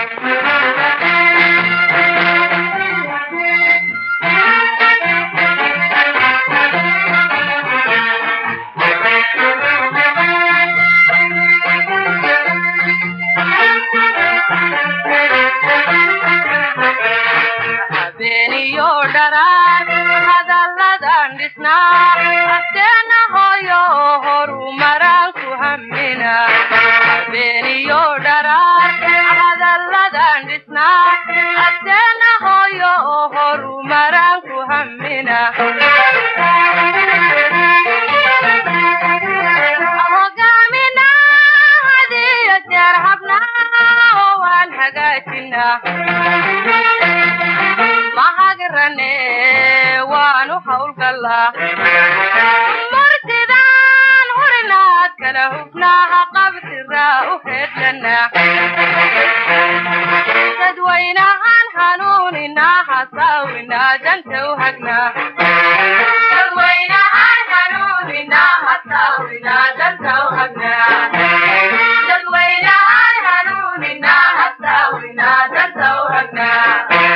habeeniyo dharaar hadalladan dhisnaa asteena hooyo horumaraan ku hammina habeeniyo dharaar hadalladan dhisnaa asteena hooyo horumaraan ku hammina hogaamina hadiyo jeer habnaa oo waan hagaajinaa mahagrane waanu hawlgallaa martidaan hurinaad kala hubnaaha qabsiraa u heedlanaa dadwaynahaan hanuuninaa hasaawinaa danta u hagnaa dadwaynahaan hanuuninaa hasaawinaa danta u hagnaa dadwaynahaan hanuuninaa hasaawinaa danta u hagnaa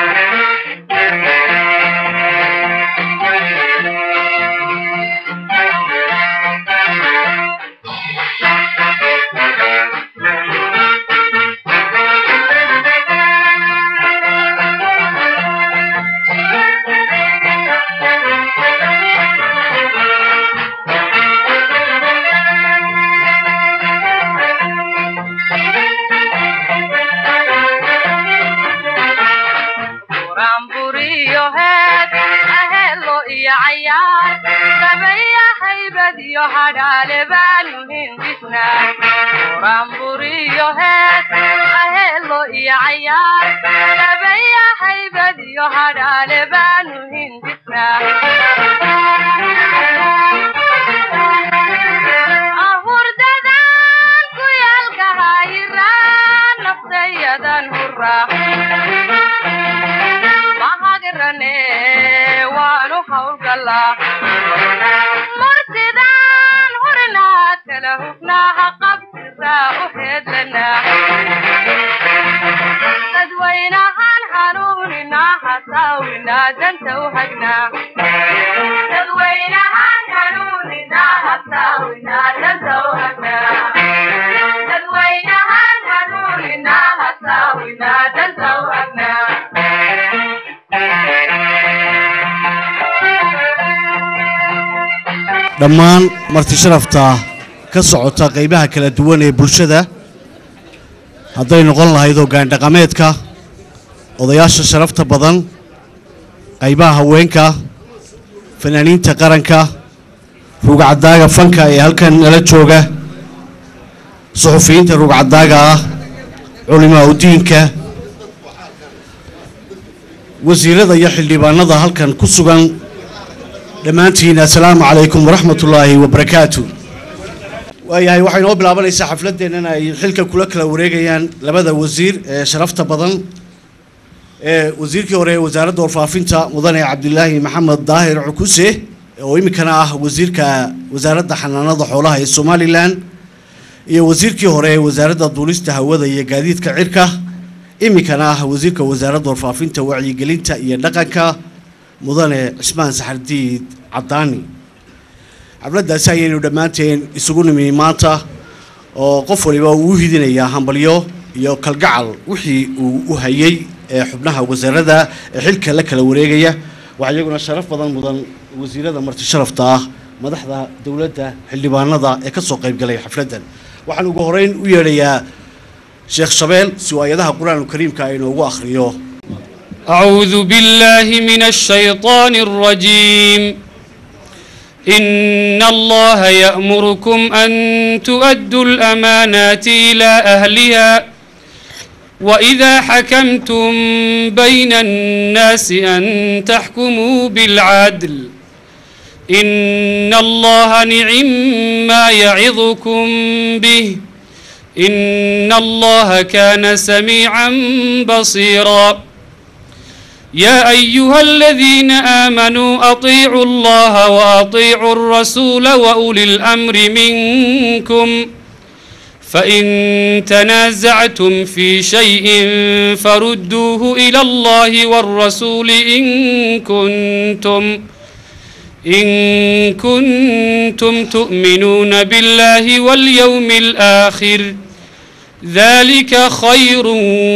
buraanburiyo heed ahelo iyo cayaar sabaya haybad iyo hadhaale baanu hindisnaa buraanburiyo heed ahelo iyo cayaar sabaya haybad iyo hadhaale baanu hindisnaa ahurdadan ku yaalgahayiraan naftayadan huraa mahagrane waanu hawlgallaa martidaan hurinaad kala hubnaaha qabsiraa u heedlanaa dadwaynahaan hanuuninaa hasaawinaa danta u hagnaa dadwaynahaan hanuuninaa hasaawinaa danta u hagnaa dadwaynahaan hanuuninaa hasaawinaa danta u hagnaa dhammaan marti sharafta ka socota qaybaha kala duwan ee bulshada hadday noqon lahayd hoggaan dhaqameedka odayaasha sharafta badan qaybaha haweenka fanaaniinta qaranka rugcadaaga fanka ee halkan nala jooga suxufiyiinta rugcadaaga ah culimaa udiinka wasiirada iyo xildhibaanada halkan ku sugan dhammaantiin assalaamu calaykum waraxmat ullaahi wabarakaatu waayahay waxay noo bilaabanaysaa xafladdeennan ay xilka kula kala wareegayaan labada wasiir ee sharafta badan ee wasiirkii hore ee wasaaradda warfaafinta mudane cabdilaahi maxamed daahir cukuse oo iminkana ah wasiirka wasaaradda xanaanada xoolaha ee somalilan iyo wasiirkii hore ee wasaaradda duulista hawada iyo gaadiidka cirka iminkana ah wasiirka wasaaradda warfaafinta wacyigelinta iyo dhaqanka mudane cismaan saxardiid caddaani xafladdaasi ayaynu dhammaanteen isugu nimi maanta oo qof waliba uu u hidinayaa hambalyo iyo kalgacal wixii uu u hayay ee xubnaha wasaaradda ee xilka la kala wareegaya waxaa iyaguna sharaf badan mudan wasiirada marti sharafta ah madaxda dowladda xildhibaanada ee ka soo qayb galay xafladdan waxaan ugu horeyn u yeedhayaa sheekh shabeel si uu ayadaha qur-aanul kariimka ay inoogu akhriyo أعوذ بالله من الشيطان الرجيم إن الله يأمركم أن تؤدوا الأمانات إلى أهلها وإذا حكمتم بين الناس أن تحكموا بالعدل إن الله نعم ما يعظكم به إن الله كان سميعا بصيرا يا أيها الذين آمنوا أطيعوا الله وأطيعوا الرسول وأولي الأمر منكم فإن تنازعتم في شيء فردوه إلى الله والرسول إن كنتم إن كنتم تؤمنون بالله واليوم الآخر ذلك خير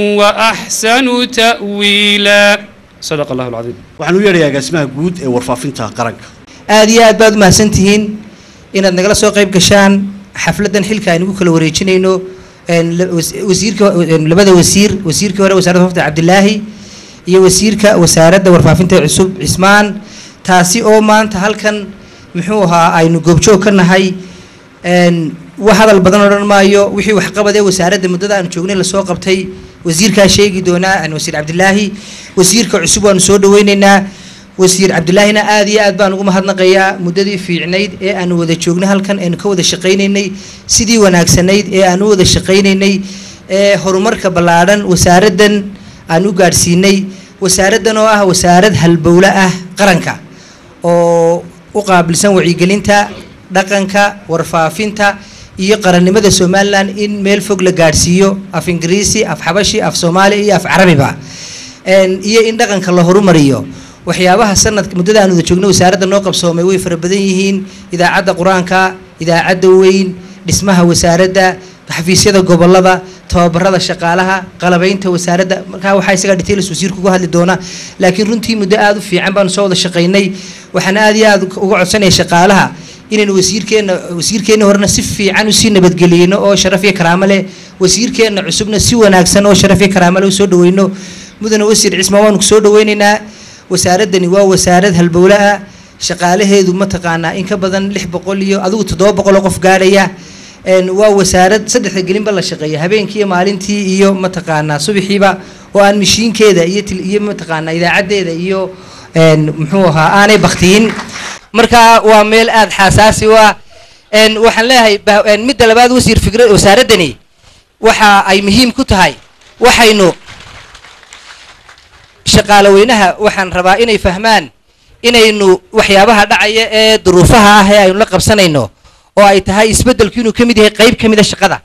وأحسن تأويلا صدق الله العظيم waxaan u yeedhayaa agaasimaha guud ee warfaafinta qaranka aada iyo aad baad umahadsan tihiin inaad nagala soo qayb gashaan xafladdan xilka aynugu kala wareejinayno een, la- was- wasiirka een, labada wasiir wasiirkii hore wasaaradda warfaafinta cabdilaahi iyo wasiirka wasaaradda warfaafinta cusub cismaan taasi oo maanta halkan muxuu ahaa aynu goobjoog ka nahay een, wax hadal badan odhan maayo wixii waxqabadee wasaaradda muddada aanu joognay lasoo qabtay wasiirkaa sheegi doonaa aan wasiir cabdilaahi wasiirka cusub waanu soo dhaweyneynaa wasiir cabdilaahina aad iyo aad baan ugu mahadnaqayaa muddadii fiicnayd ee aanu wada joognay halkan aynu ka wada shaqaynaynay sidii wanaagsanayd ee aanu u wada shaqaynaynay ee horumarka ballaadhan wasaaraddan aan u gaadhsiinay wasaaraddan oo ah wasaarad halbowle ah qaranka oo u qaabilsan wacyigelinta dhaqanka warfaafinta iyo qarannimada somalilan in meel fog la gaadhsiiyo af ingiriisi af xabashi af soomaali iyo af carabiba Een, iyo in dhaqanka la horumariyo waxyaabaha sanadka muddada aan wada joogno wasaaradda noo qabsoomay way fara badan yihiin idaacadda qur-aanka idaacadda weyn dhismaha wasaaradda xafiisyada gobolada tababarada shaqaalaha qalabaynta wasaaradda markaa waxaa isaga details wasiirku uga hadli doona laakiin runtii muddo aada u fiican baanu soo wada shaqaynay waxaan aada iyo aada uga codsanaya shaqaalaha inaynu wasiirkeenna wasiirkeenna horena si fiican usii nabadgeliyeyno oo sharaf iyo karaamo leh wasiirkeenna cusubna si wanaagsan oo sharaf iyo karaamo leh usoo dhaweyno mudane wasiir cismaan waanu kusoo dhaweyneynaa wasaaraddani waa wasaarad halbowle ah shaqaalaheedu mataqaanaa in ka badan lix boqol iyo adigu toddoba boqol oo qof gaadhaya Een, waa wasaarad saddexda gelinba la shaqeeya habeenkii iyo maalintii iyo mataqaanaa subaxiiba oo aan mishiinkeeda iyo til- iyo mataqaanaa idaacaddeeda iyo een, muxuu ahaa aanay baktiyin marka waa meel aada xasaasi u ah Een, waxaan leeyahay bah- een, midda labaad wasiir fikra wasaaraddani waxa ay muhiim ku tahay waxaynu shaqaale weynaha waxaan rabaa inay fahmaan inaynu waxyaabaha dhacaya ee duruufaha ah ee aynu la qabsanayno oo ay tahay isbeddelku inuu ka mid yahay qayb ka mid a shaqada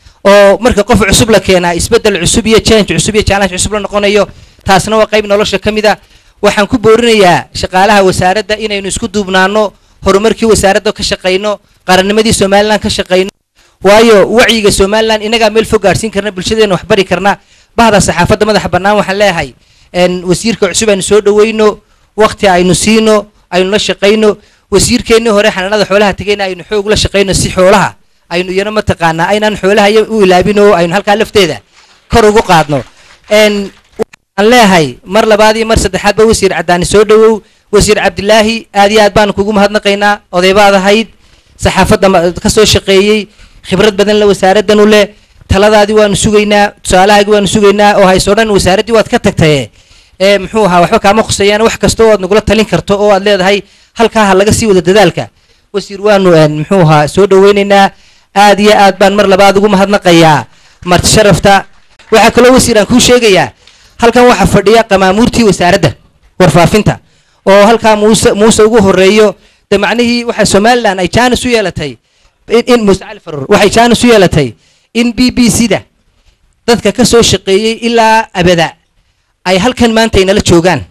oo marka qof cusub la keenaa isbeddel cusub iyo change cusub iyo challenge cusub la noqonayo taasna waa qayb nolosha ka mid a waxaan ku boorinayaa shaqaalaha wasaaradda inaynu isku duubnaano horumarkii wasaaradda ka shaqayno qarannimadii somalilan ka shaqayno waayo wacyiga somalilan inagaa meel fog gaadhsiin karna bulshadeena wax bari karna bahda saxaafadda madaxa bannaan waxaan leeyahay een, wasiirka cusub aynu soo dhaweyno waqti aynu siino aynu la shaqayno wasiirkeennii hore xanaanada xoolaha tegayna aynu xoog la shaqayno si xoolaha aynu iyana mataqaanaa aynaan xoolaha iyo u ilaabin oo aynu halkaa lafteeda kor ugu qaadno Een, waxaan leeyahay mar labaad iyo mar saddexaadba wasiir caddaani soo dhawow wasiir cabdilaahi aad iyo aad baan kugu mahadnaqaynaa odaybaad ahayd saxaafadda ma- ka soo shaqeeyey khibrad badan la wasaaraddan u leh taladaadii waanu sugaynaa tusaalahaagii waanu sugaynaa oo hayso dhan wasaaraddii waad ka tagtaye ee muxuu ahaa waxba kaama khusayaan wax kasta oo aad nagula talin karto oo aad leedahay halkaa ha laga sii wada dadaalka wasiir waanu een, muxuu ahaa soo dhaweynaynaa aad iyo aad baan mar labaad ugu mahadnaqayaa marti sharafta waxaa kaloo wasiir aan kuu sheegayaa halkan waxaa fadhiya qamaamuurtii wasaaradda warfaafinta oo halkaa muuse muuse ugu horeeyo de macnihii waxaa somalilan ay jaanis u yeelatay in, in muuse cali faruur waxay jaanis u yeelatay in b b c da dadka ka soo shaqeeyey ilaa abada ay halkan maanta inala joogaan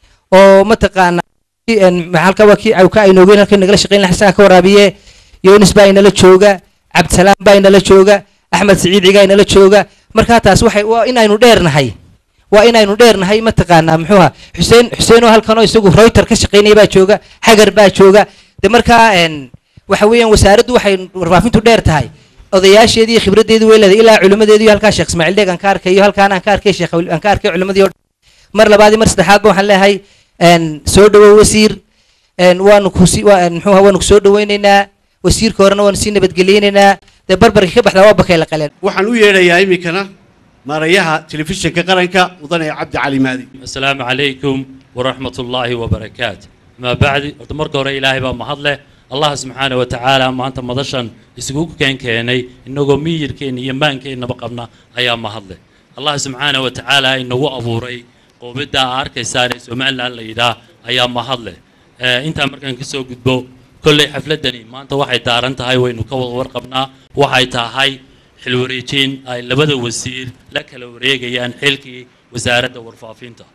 oo mataqaana een, halka waa kii ka aynoogeen halkan nagala shaqeyn lahaa isagaa ka waraabiye yunis baa inala jooga cabdisalaam baa inala jooga axmed siciid cigaa inala jooga markaa taas waxay waa in aynu dheernahay waa inaynu dheernahay mataqaanaa muxuu ahaa xuseen xuseen oo halkan oo isagu reuter ka shaqeynaya baa jooga xagar baa jooga de markaa een, waxa weeyaan wasaaraddu waxay warfaafintu dheer tahay odayaasheedii iyo khibraddeedii way leedahay ilaa culimmadeedii halkaa sheekh ismaaciil dheeg aan ka arkayo halkaan aan ka arkay sheekh aan ka arkay culimmadii oo dhan. mar labaad iyo mar saddexaadba waxaan leeyahay een, soo dhawow wasiir een, waanu kusi waa- een, muxuu ahaa waanu kusoo dhaweynaynaa wasiirka horena waanu sii nabadgeliyeynaynaa dee barbarka ka baxdaa waa bakay la qaleen waxaan u yeedhayaa iminkana maarayaha telefishinka qaranka mudane cabdi cali maadi السلام عليكم ورحمة الله وبركاته ما بعد مرك هوري إلهي بقى محضله الله سبحانه وتعالى ما أنت مضشن يسقوك كان كيني إنه مير كين يمان كين بقبنا أيام محضله الله سبحانه وتعالى إنه أبوري وبدا أرك ساري سمع الله إلى أيام محضله آه أنت مركان كسو قدبو كل حفلة دني ما أنت واحد دارنت هاي وإنه كول ورقبنا واحد هاي xil wareejin ay labada wasiir la kala wareegayaan xilkii wasaaradda warfaafinta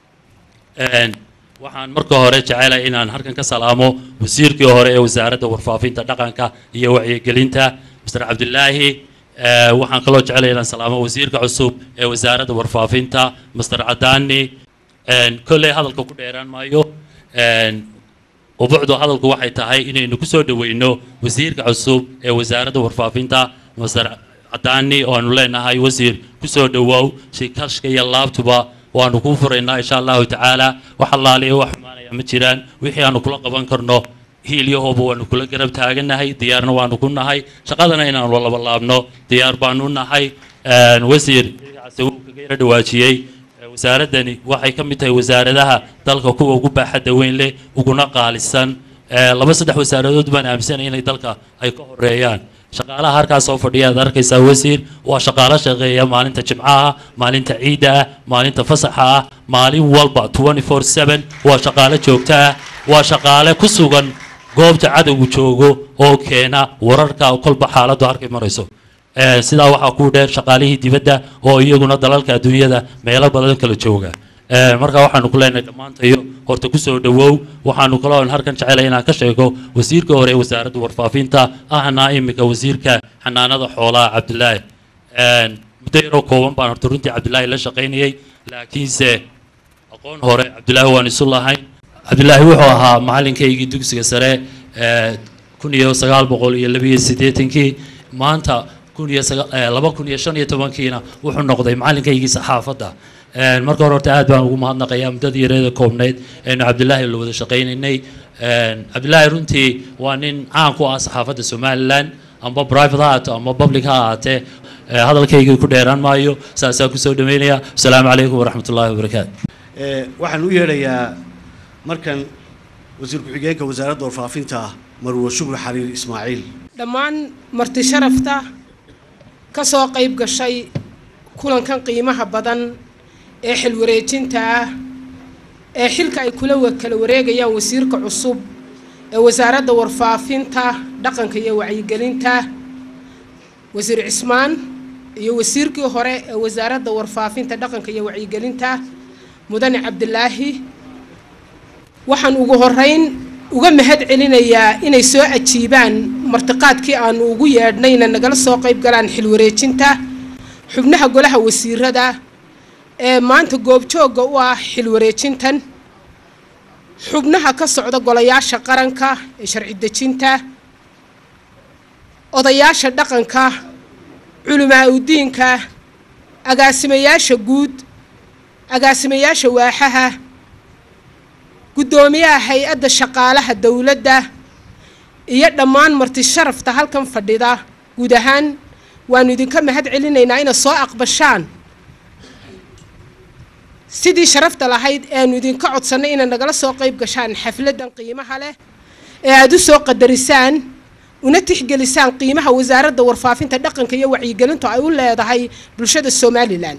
Een, waxaan marka hore jecelahay inaan halkan ka salaamo wasiirkii hore ee wasaaradda warfaafinta dhaqanka iyo wacyigelinta mr cabdilaahi Ee, waxaan kaloo jecelahay inaan salaamo wasiirka cusub ee wasaaradda warfaafinta mr cadaani Een, kolley hadalka ku dheeraan maayo Een, ubucdu hadalku waxay tahay inaynu ku soo dhaweyno wasiirka cusub ee wasaaradda warfaafinta mr cadaani oo aanu leenahay wasiir ku soo dhawow shikashka iyo laabtuba waanu kuu furaynaa insha allahu tacaala wax allaaliya wax xumaanaya ma jiraan wixii aanu kula qaban karno hiilyahooba waanu kula garab taaganahay diyaarna waanu ku nahay shaqadana inaanu laba laabno diyaar baanu nahay Een, wasiir magacaasi wuu kaga yara dhawaajiyey Ee, wasaaradani waxay ka mid tahay wasaaradaha dalka kuwa ugu baaxadda weyn leh uguna qaalisan Ee, laba saddex wasaaradood baan aaminsanay inay dalka ay ka horeeyaan shaqaalaha halkaas soo fadhiya aad arkaysaa wasiir waa shaqaalo shaqeeya maalinta jimcaha maalinta ciidda ah maalinta fasaxa ah maalin walba 24/7 waa shaqaale joogto ah waa shaqaale ku sugan goobta cadowgu joogo oo keena wararka kolba xaaladdu halkay marayso Ee, sidaa waxaa ku dheer shaqaalihii dibadda oo iyaguna dalalka adduunyada meelo badan kala jooga Ee, marka waxaanu ku leenahay dhammaantayo horta kusoo dhawow waxaanu kaloo halkan jecelay inaan ka sheego wasiirka hore ee wasaaradda warfaafinta ahna imika wasiirka xanaanada xoolaha cabdilaahi Een, muddo yaroo kooban baan horta runtii cabdilaahi la shaqaynayay laakiinse aqoon hore cabdilaahi waan isu lahayn cabdilaahi wuxuu ahaa macalinkaygii dugsiga sare ee kun iyo sagaal boqol iyo labiyo siddeetankii maanta kun iyo saga- ee, laba kun iyo shan iyo tobankiina wuxuu noqday macalinkaygii saxaafadda Een, marka hore horta aad baan ugu mahadnaqayaa muddadii yareeda koobnayd eenu cabdilaahi la wada shaqaynaynay Een, cabdilaahi runtii waa nin caan ku ah saxaafadda somalilan amba private ha ahaato ama public ha ahaatee Ee, hadalkaygii ku dheeraan maayo saasaa kusoo dhaweynaya asalaamu calaykum waraxmat ullaahi wabarakaatu Ee, waxaan u yeedhayaa markan wasiir ku-xigeenka wasaaradda warfaafinta marwo shukri xariir ismaaciil dhammaan marti sharafta ka soo qayb gashay kulankan qiimaha badan ee xil wareejinta ah ee xilka ay kula wa- kala wareegayaan wasiirka cusub ee wasaaradda warfaafinta dhaqanka iyo wacyigelinta wasiir cismaan iyo wasiirkii hore ee wasaaradda warfaafinta dhaqanka iyo wacyigelinta mudane cabdilaahi waxaan ugu horeyn uga mahad celinayaa inay soo ajiibaan martiqaadkii aanu ugu yeedhnayna nagala soo qayb galaan xil wareejinta xubnaha golaha wasiirada ee maanta goobjoogga u ah xil wareejintan xubnaha ka socda golayaasha qaranka ee sharci dejinta odayaasha dhaqanka culamaa udiinka agaasimayaasha guud agaasimayaasha waaxaha guddoomiyaha hay-adda shaqaalaha dowladda iyo dhammaan marti sharafta halkan fadhida guud ahaan waanu idinka mahad celinaynaa inaad soo aqbashaan sidii sharafta lahayd ee aanu idinka codsannay inaad nagala soo qayb gashaan xafladdan qiimaha leh ee aada u soo qadarisaan una tixgelisaan qiimaha wasaaradda warfaafinta dhaqanka iyo wacyigelintu ay u leedahay bulshada somalilan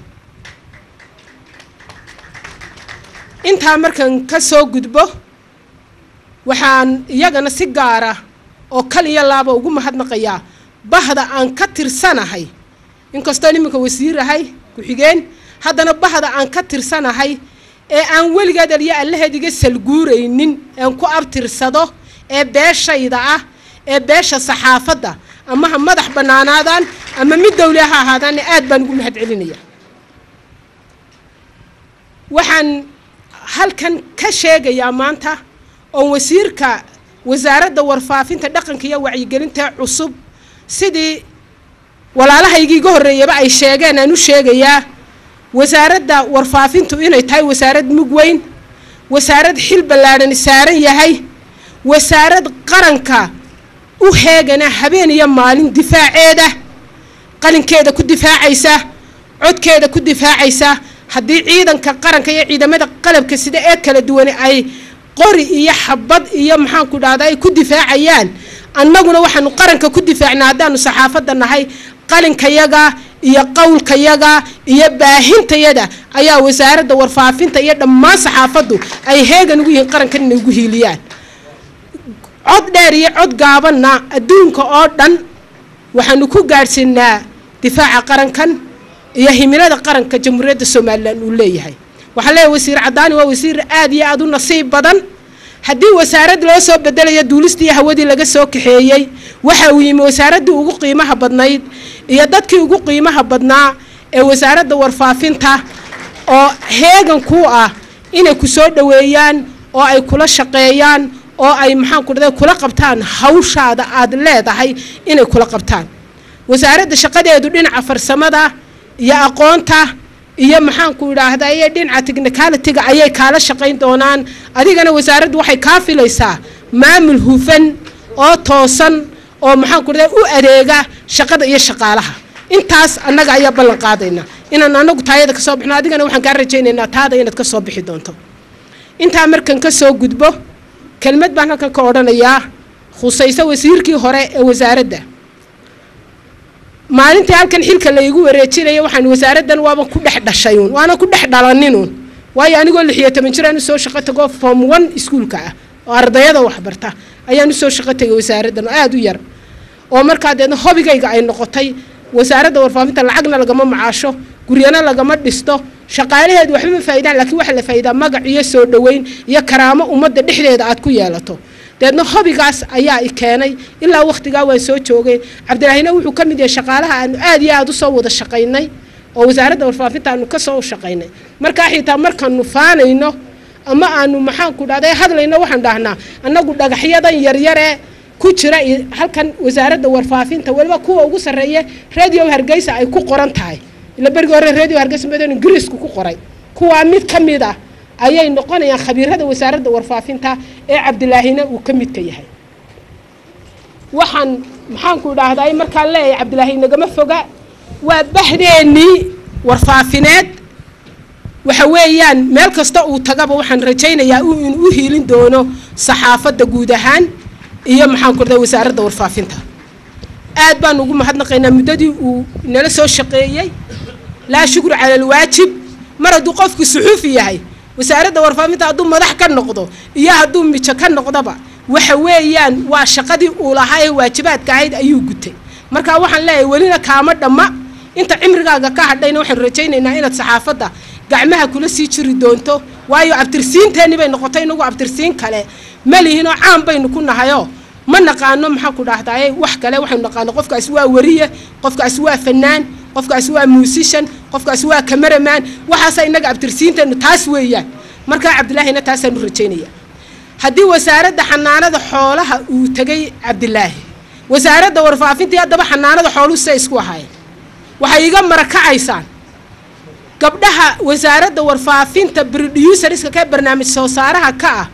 intaa markan ka soo gudbo waxaan iyagana si gaara oo kal iyo laaba ugu mahadnaqayaa bahda aan ka tirsanahay inkastoo iminka wasiirahay ku-xigeen haddana bahda aan ka tirsanahay ee aan weligeed aliyo allaheed iga salguuraynin aan ku abtirsado ee beeshayda ah ee beesha saxaafadda ama ha madax bannaanaadaan ama mid dawli ha ahaadaanna aad baan ugu mahad celinaya waxaan halkan ka sheegayaa maanta oo wasiirka wasaaradda warfaafinta dhaqanka iyo wacyigelinta cusub sidii walaalahaygii iga horreeyaba ay sheegeen aan u sheegayaa wasaaradda warfaafintu inay tahay wasaarad mug weyn wasaarad xil ballaadhan saaran yahay wasaarad qaranka u heegana habeen iyo maalin difaaceeda qalinkeeda ku difaacaysa codkeeda ku difaacaysa haddii ciidanka qaranka iyo ciidamada qalabka sida ee kala duwane ay qori iyo xabad iyo maxaanku dhahda ay ku difaacayaan annaguna waxaanu qaranka ku difaacnaa haddaanu saxaafadda nahay qalinkayaga iyo qowlkayaga iyo baahintayada ayaa wasaaradda warfaafinta iyo dhammaan saxaafaddu ay heegan ugu yihiin qarankan inay ugu hiiliyaan cod dheer iyo cod gaabanna adduunka oo dhan waxaanu ku gaadhsiinaa difaaca qarankan iyo himilada qaranka jamhuuriyadda somalilan uu leeyahay waxaan leeyahay wasiir cadaani waa wasiir aad iyo aad u nasiib badan haddii wasaarad loo soo bedelayo duulistii iyo hawadii laga soo kaxeeyey waxa uu yimi wasaaraddii ugu qiimaha badnayd iyo dadkii ugu qiimaha badnaa ee wasaaradda warfaafinta oo heegan ku ah inay ku soo dhoweeyaan oo ay kula shaqeeyaan oo ay maxaan ku dhahday kula qabtaan hawshaada aad leedahay inay kula qabtaan wasaaradda shaqadeedu dhinaca farsamada iyo aqoonta iyo maxaanku idhaahdaa iyo dhinaca technicalitiga ayay kaala shaqayn doonaan adigana wasaaraddu waxay kaa filaysaa maamul hufan oo toosan oo maxaanku dhahdaa u adeega shaqada iyo shaqaalaha intaas annaga ayaa ballan qaadayna inaan anagu taayada ka soo bixno adigana waxaan kaa rajaynaynaa taada inaad ka soo bixi doonto intaa markan ka soo gudbo kelmad baan halkan ka odhanayaa khusayso wasiirkii hore ee wasaaradda maalintii halkan xilka laygu wareejinaya waxaan wasaaraddan waaba ku dhex dhashay uun waana ku dhex dhalaninun waayo anigoo lixiyo toban jiraan usoo shaqo tago form one iskuolka ah oo ardayada waxbarta ayaan usoo shaqo tegay wasaaraddan oo aada u yar oo markaa deedna hobigayga ay noqotay wasaaradda warfaafinta lacagna lagama macaasho guryana lagama dhisto shaqaalaheedu waxba ma faa'iidaan laakiin waxaa la faa'iidaa magac iyo soo dhoweyn iyo karaamo ummadda dhexdeeda aad ku yeelato deedna hobigaas ayaa i keenay ilaa wakhtigaa waan soo joogay cabdilaahina wuxuu ka mid yahay shaqaalaha aanu aad iyo aada usoo wada shaqaynay oo wasaaradda warfaafinta aanu kasoo shaqaynay markaa xitaa markaanu faanayno ama aanu maxaanku dhahday hadlayno waxaan dhahnaa annagu dhagaxyadan yaryaree ku jira halkan wasaaradda warfaafinta weliba kuwa ugu sarreeya radio hargeysa ay ku qoran tahay ila berigii hore radio hargeysa madan ingiriisku ku qoray kuwaa mid ka mid ah ayay noqonayaan khabiirada wasaaradda warfaafinta ee cabdilaahina uu ka midka yahay waxaan maxaanku idhaahdaa markaan leeyahay cabdilaahi nagama foga waa bahdeenii warfaafineed waxa weeyaan meel kasta uu tagaba waxaan rajaynayaa in u hiilin doono saxaafadda guud ahaan iyo maxaanku idhahdaa wasaaradda warfaafinta aad baan ugu mahadnaqaynaa muddadii uu nala soo shaqeeyey laa shukru cala alwaajib mar hadduu qofku suxuufi yahay wasaaradda warfaafinta hadduu madax ka noqdo iyo hadduu mijo ka noqdoba waxa weeyaan waa shaqadii uu lahaa ee waajibaadka ahayd ayuu gutay marka waxaan leeyahay welina kaama dhamma inta cimrigaaga ka hadhayna waxaan rajaynaynaa inaad saxaafadda gacmaha kula sii jiri doonto waayo abtirsiinteenni bay noqotay inagu abtirsiin kale ma lihinoo caan baynu ku nahayoo ma naqaano maxaa ku dhahdaye wax kale waxaynu naqaano qofkaasi waa wariye qofkaasi waa fanaan qofkaasi waa muusishan qofkaasi waa cameraman waxaasa inaga abtirsiinteennu taas weeyaan markaa cabdilaahina taasaanu rajaynaya haddii wasaaradda xanaanada xoolaha uu tegay cabdilaahi wasaaradda warfaafintii haddaba xanaanada xooluhu siday isku ahaayeen waxay iga marakacaysaan gabdhaha wasaaradda warfaafinta broducerska ka barnaamij soo saaraha ka ah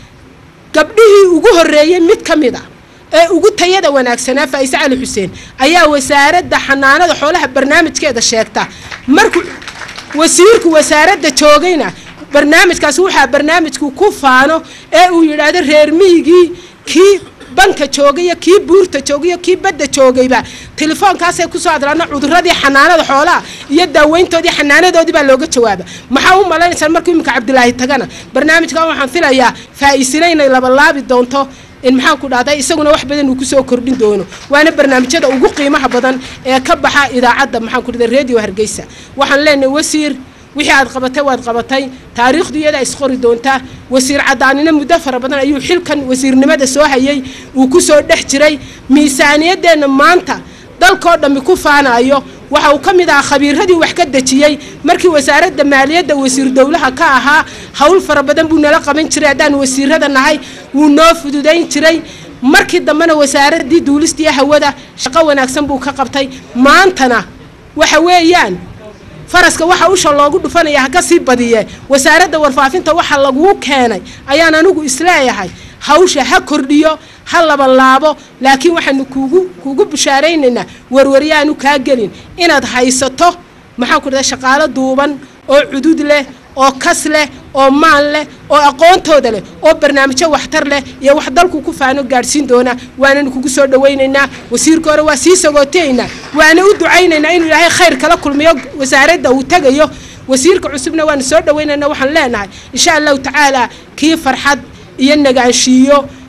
gabdhihii ugu horreeyey mid ka mid a ee ugu tayada wanaagsanaa faa'ise cali xuseen ayaa wasaaradda xanaanada xoolaha barnaamijkeeda sheegta markuu wasiirku wasaaradda joogayna barnaamijkaasi waxaa barnaamijku ku faano ee uu yidhaahdo reer miyigii kii banka joogaiyo kii buurta joogaiyo kii badda joogayba telefoonkaasay kusoo hadlaana cuduradii xanaanada xoolaha iyo daaweyntoodii xanaanadoodii baa looga jawaaba maxaa u malaynaysaan markuu iminka cabdilaahi tagana barnaamijkan waxaan filayaa faa-iisina inay labalaabi doonto in maxaan ku dhahday isaguna wax badan uu kusoo kordhin doono waana barnaamijyada ugu qiimaha badan ee ka baxa idaacadda maxaan ku dhahday radio hargeysa waxaan leenahay wasiir wixii aad qabatay waad qabatay taariikhdu iyada isqori doontaa wasiir cadaanina muddo fara badan ayuu xilkan wasiirnimada soo hayay uu ku soo dhex jiray miisaaniyadeenna maanta dalkoo dhammi ku faanayo waxa uu ka mid ahaa khabiiradii wax ka dejiyey markii wasaaradda maaliyadda wasiir dowlaha ka ahaa howl fara badan buu nala qaban jiray haddaan wasiirada nahay wuu noo fududayn jiray markii dambena wasaaraddii duulistii hawada shaqo wanaagsan buu ka qabtay maantana waxa weeyaan faraska waxa usha loogu dhufanaya ha ka sii badiye wasaaradda warfaafinta waxa laguu keenay ayaan anigu isleeyahay hawsha ha kordhiyo ha labalaabo laakiin waxaanu kuugu kuugu bushaaraynaynaa warwaryaanu kaa gelin inaad haysato maxaan ku dhahay shaqaalo duuban oo cudud leh oo kas leh oo maal leh oo aqoontooda leh oo barnaamijyo waxtar leh iyo wax dalku ku faano gaadhsiin doona waananu kugu soo dhawaynaynaa wasiirka hore waa sii sagootaynaa waana u ducaynaynaa inuu ilaahay khayr kala kulmiyo wasaaradda uu tegayo wasiirka cusubna waanu soo dhawaynaynaa waxaan leenahay insha allahu tacaala kii farxad iyo nagaanshiiyo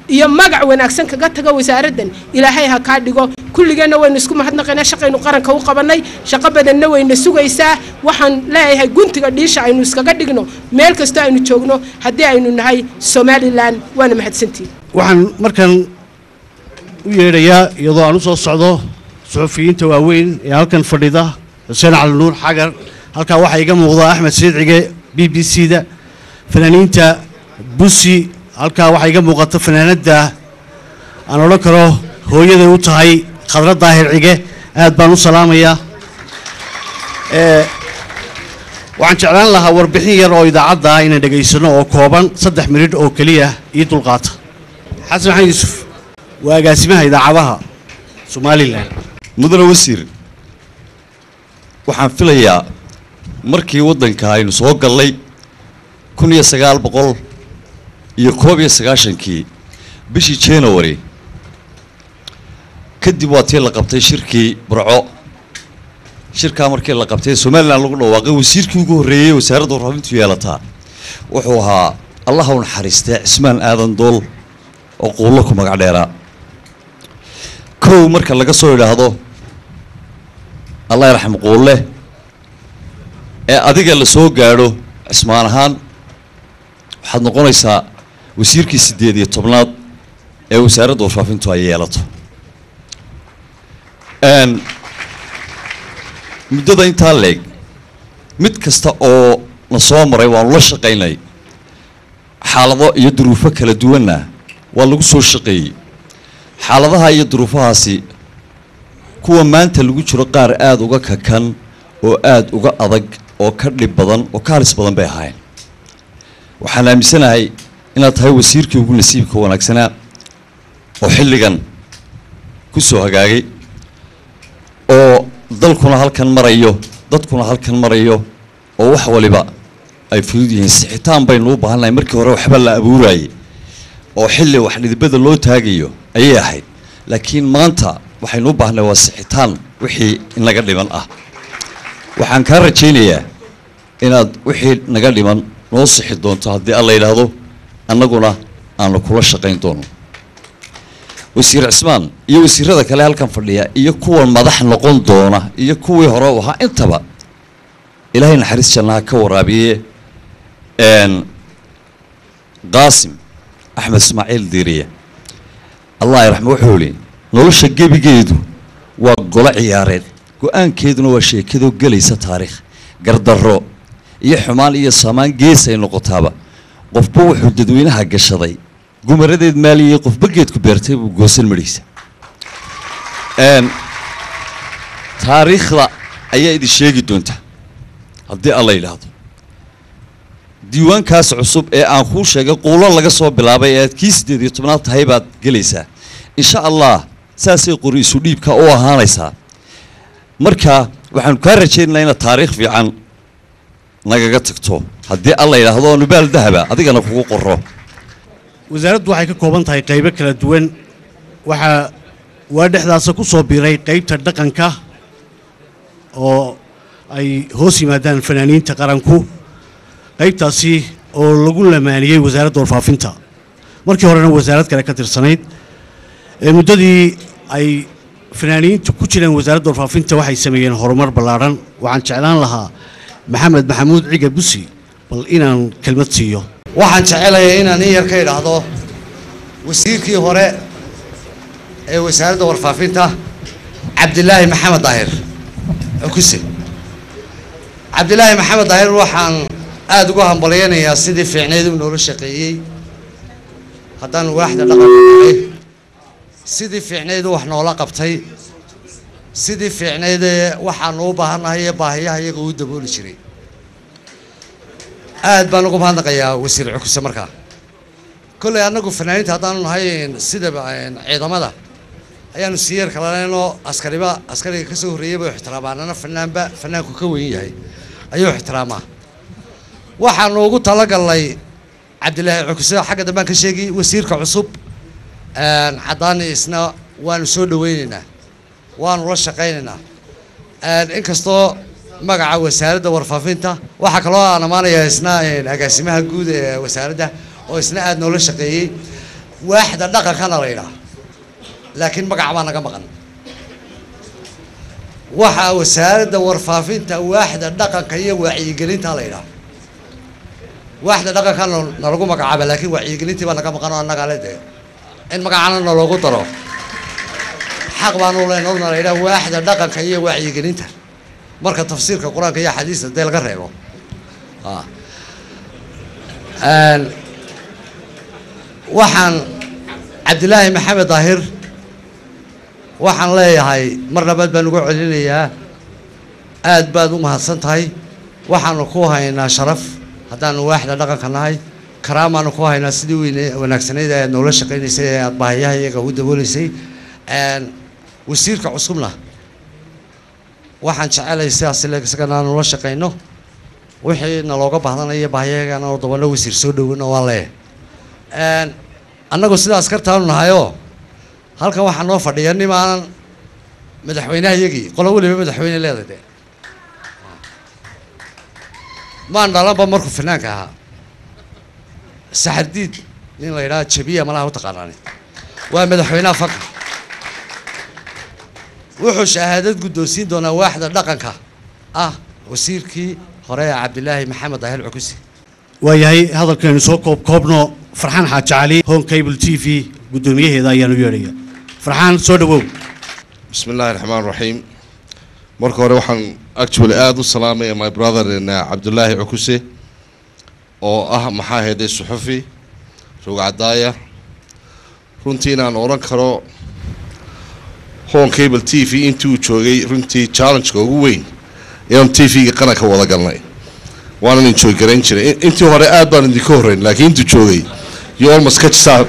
iyo magac wanaagsan kaga taga wasaaraddan ilaahay ha kaa dhigo kulligeenna waynu isku mahadnaqaynaa shaqaynu qaranka u qabannay shaqo badanna wayna sugaysaa waxaan leeyahay guntiga dhiisha aynu iskaga dhigno meel kastoo aynu joogno haddii aynu nahay somalilan waana mahadsantihin waxaan markan u yeedhayaa iyadoo aan u soo socdo suxufiyiinta waaweyn ee halkan fadhida xuseen cali nuur xagar halkaa waxaa iga muuqda axmed siidcige b b c da fanaaniinta busi halkaa waxaa iga muuqata fanaanadda aan odhan karo hooyaday u tahay khadra daahir cige aad baan u salaamayaa Ee, waxaan jeclaan lahaa warbixin yar oo idaacadda ah inaan dhegaysano oo kooban saddex minidh oo keliya ii dulqaata xasan maxamed yuusuf waa agaasimaha idaacadaha somalilan mudane wasiir waxaan filayaa markii waddanka aynu soo gallay kun iyo sagaal boqol iyo koob iyo sagaashankii bishii january kadib waa tii la qabtay shirkii burco shirkaa markii la qabtay somalilan lagu dhawaaqay wasiirkii ugu horreeyey wasaaradda warfaafintu yeelataa wuxuu ahaa allaha u naxariistee cismaan aadan dool oo quullo ku magac dheeraa kow marka laga soo idhaahdo allah yarxam quulle ee adiga la soo gaadho cismaan ahaan waxaad noqonaysaa wasiirkii siddeed iyo tobnaad ee wasaaradda warfaafintu ay yeelato Een, muddada intaa leeg mid kasta oo na soo maray waanu la shaqaynay xaalado iyo duruufo kala duwanna waa lagu soo shaqeeyey xaaladaha iyo duruufahaasi kuwa maanta lagu jiro qaar aada uga kakan oo aada uga adag oo ka dhib badan oo ka halis badan bay ahaayeen waxaan aaminsanahay inaad tahay wasiirkii ugu nasiibka wanaagsanaa oo xilligan ku soo hagaagay oo dalkuna halkan marayo dadkuna halkan marayo oo wax waliba ay fudud yihiin sixitaan baynu u baahannahay markii hore waxba la abuurayay oo xilli wax dhidibada loo taagayo ayay ahayd laakiin maanta waxaynu u baahnay waa sixitaan wixii inaga dhiman ah waxaan kaa rajaynayaa inaad wixii naga dhiman noo sixi doonto haddii alla yidhaahdo annaguna aanu kula shaqayn doono wasiir cismaan iyo wasiirada kale halkan fadhiya iyo kuwan madax noqon doona iyo kuwii hore u ahaa intaba ilaahay naxariis jannaha ka waraabiye n qaasim axmed ismaaciil diiriye allah yaraxme wuxuu ihi nolosha gebigeedu waa golo ciyaareed go-aankeeduna waa sheekadoo gelaysa taariikh gardarro iyo xumaan iyo saamaan geesay noqotaaba qofba wuxuu dadweynaha gashaday gumaradeed maaliyey qofba geedku beertay buu goosan madhiisa n taariikhda ayaa idin sheegi doonta haddii alla yidhaahdo diiwaankaas cusub ee aan kuu sheegay quulo laga soo bilaabay ee aad kii siddeed iyo tobnaad tahay baad gelaysaa insha allah saasay qori isu dhiibka u ahaanaysaa marka waxaanu kaa rajaynaynaa inaad taariikh fiican nagaga tagto haddii alla yidhaahdo oo nubaal dahaba adigana kugu qoro wasaaraddu waxay ka kooban tahay qaybo kala duwan waxaa waa dhexdaasa ku soo biiray qaybta dhaqanka oo ay hoos yimaadaan fanaaniinta qaranku qaybtaasi oo lagu lamaaniyey wasaaradda warfaafinta markii horena wasaarad kale ka tirsanayd ee muddadii ay fanaaniintu ku jireen wasaaradda warfaafinta waxay sameeyeen horumar ballaadhan waxaan jeclaan lahaa maxamed maxamuud ciga busi bal inaan kelmad siiyo waxaan jecelayaa inaan in yar ka idhaahdo wasiirkii hore ee wasaaradda warfaafinta cabdilaahi maxamed daahir xukuse cabdilaahi maxamed daahir waxaan aada ugu hambalyaynayaa sidii fiicneyd uu noola shaqeeyey haddaan waaxda dhaqanka nahay sidii fiicneyd uu wax noola qabtay sidii fiicneydee waxaanu u baahannahay ee baahiyaha iyaga uu dabooli jiray aad baan ugu mahadnaqayaa wasiir cukuse markaa kolley annagu fanaaniinta haddaanu nahay sida ciidamada ayaanu siyeer kalaneenoo askariba askariga ka soo horreeyay bay ixtiraamaan ana fanaanba fanaanku ka weyn yahay ayuu ixtiraamaa waxaanu ugu talagalnay cabdilaahi cukuse xagga dambaan ka sheegi wasiirka cusub caddaani isna waanu soo dhaweynaynaa waanu la shaqaynaynaa inkastoo magaca wasaaradda warfaafinta waxaa kaloo aan ammaanayaa isna agaasimaha guud ee wasaaradda oo isna aada noola shaqeeyey waaxda dhaqankana la yidhaah laakiin magac baa naga maqan waxaa wasaaradda warfaafinta waaxda dhaqanka iyo wacyigelinta la yidhaah waaxda dhaqankana nalagu magacaaba laakiin wacyigelintii baa naga maqan oo annagaa le dee in magacana naloogu daro xaq baanu leenodna la yidhaah waaxda dhaqanka iyo wacyigelinta marka tafsiirka qur-aanka iyo xadiista dee laga reebo Ah. Een, waxaan cabdilaahi maxamed daahir waxaan leeyahay mar labaad baan ugu celinayaa aad baad u mahadsan tahay waxaanu ku haynaa sharaf haddaanu waaxda dhaqanka nahay karaamaanu ku haynaa sidii weyne wanaagsanayd ee aad noola shaqaynaysay ee aad baahiyaha iyaga u dabooleysay Een, wasiirka cusubna waxaan jecelahay sidaas ile isagana aanu la shaqayno wixii nalooga baahdanaya baahiyahagana oo dabana wasiir soo dhoweyno waan leeyahay Een, annagu sida askartaanu nahayoo halkan waxaa noo fadhiya nimaanan madaxweynaha iyagii qolo weliba madaxweyne leedahay de maan dhalanba markuu finaanka ahaa saxardiid nin la yidhaha jabiya malaha u taqaanaani waa madaxweynaha fanka wuxuu shahaadad guddoonsiin doonaa waaxda dhaqanka ah wasiirkii hore ee cabdilaahi maxamed daahir cukusi waayahay hadalkaynu soo koob koobno farxaan xaaji cali home cable t v guddoomiyaheeda ayaanu yeedhaya farxaan soo dhawow بسم الله الرحمن الرحيم marka hore waxaan actually aada u salaamaya my brother in uh, cabdullaahi cukuse oo ah maxaa heeday suxufi rogcadaaya runtii inaan odhan karo home cable t v intii uu joogay runtii challengeka ugu weyn inaan t v-ga qaranka wada galnay waanan enjoy garayn jiray In- intii hore aad baan idinka horreyn laakiin intuu joogay you almost catch up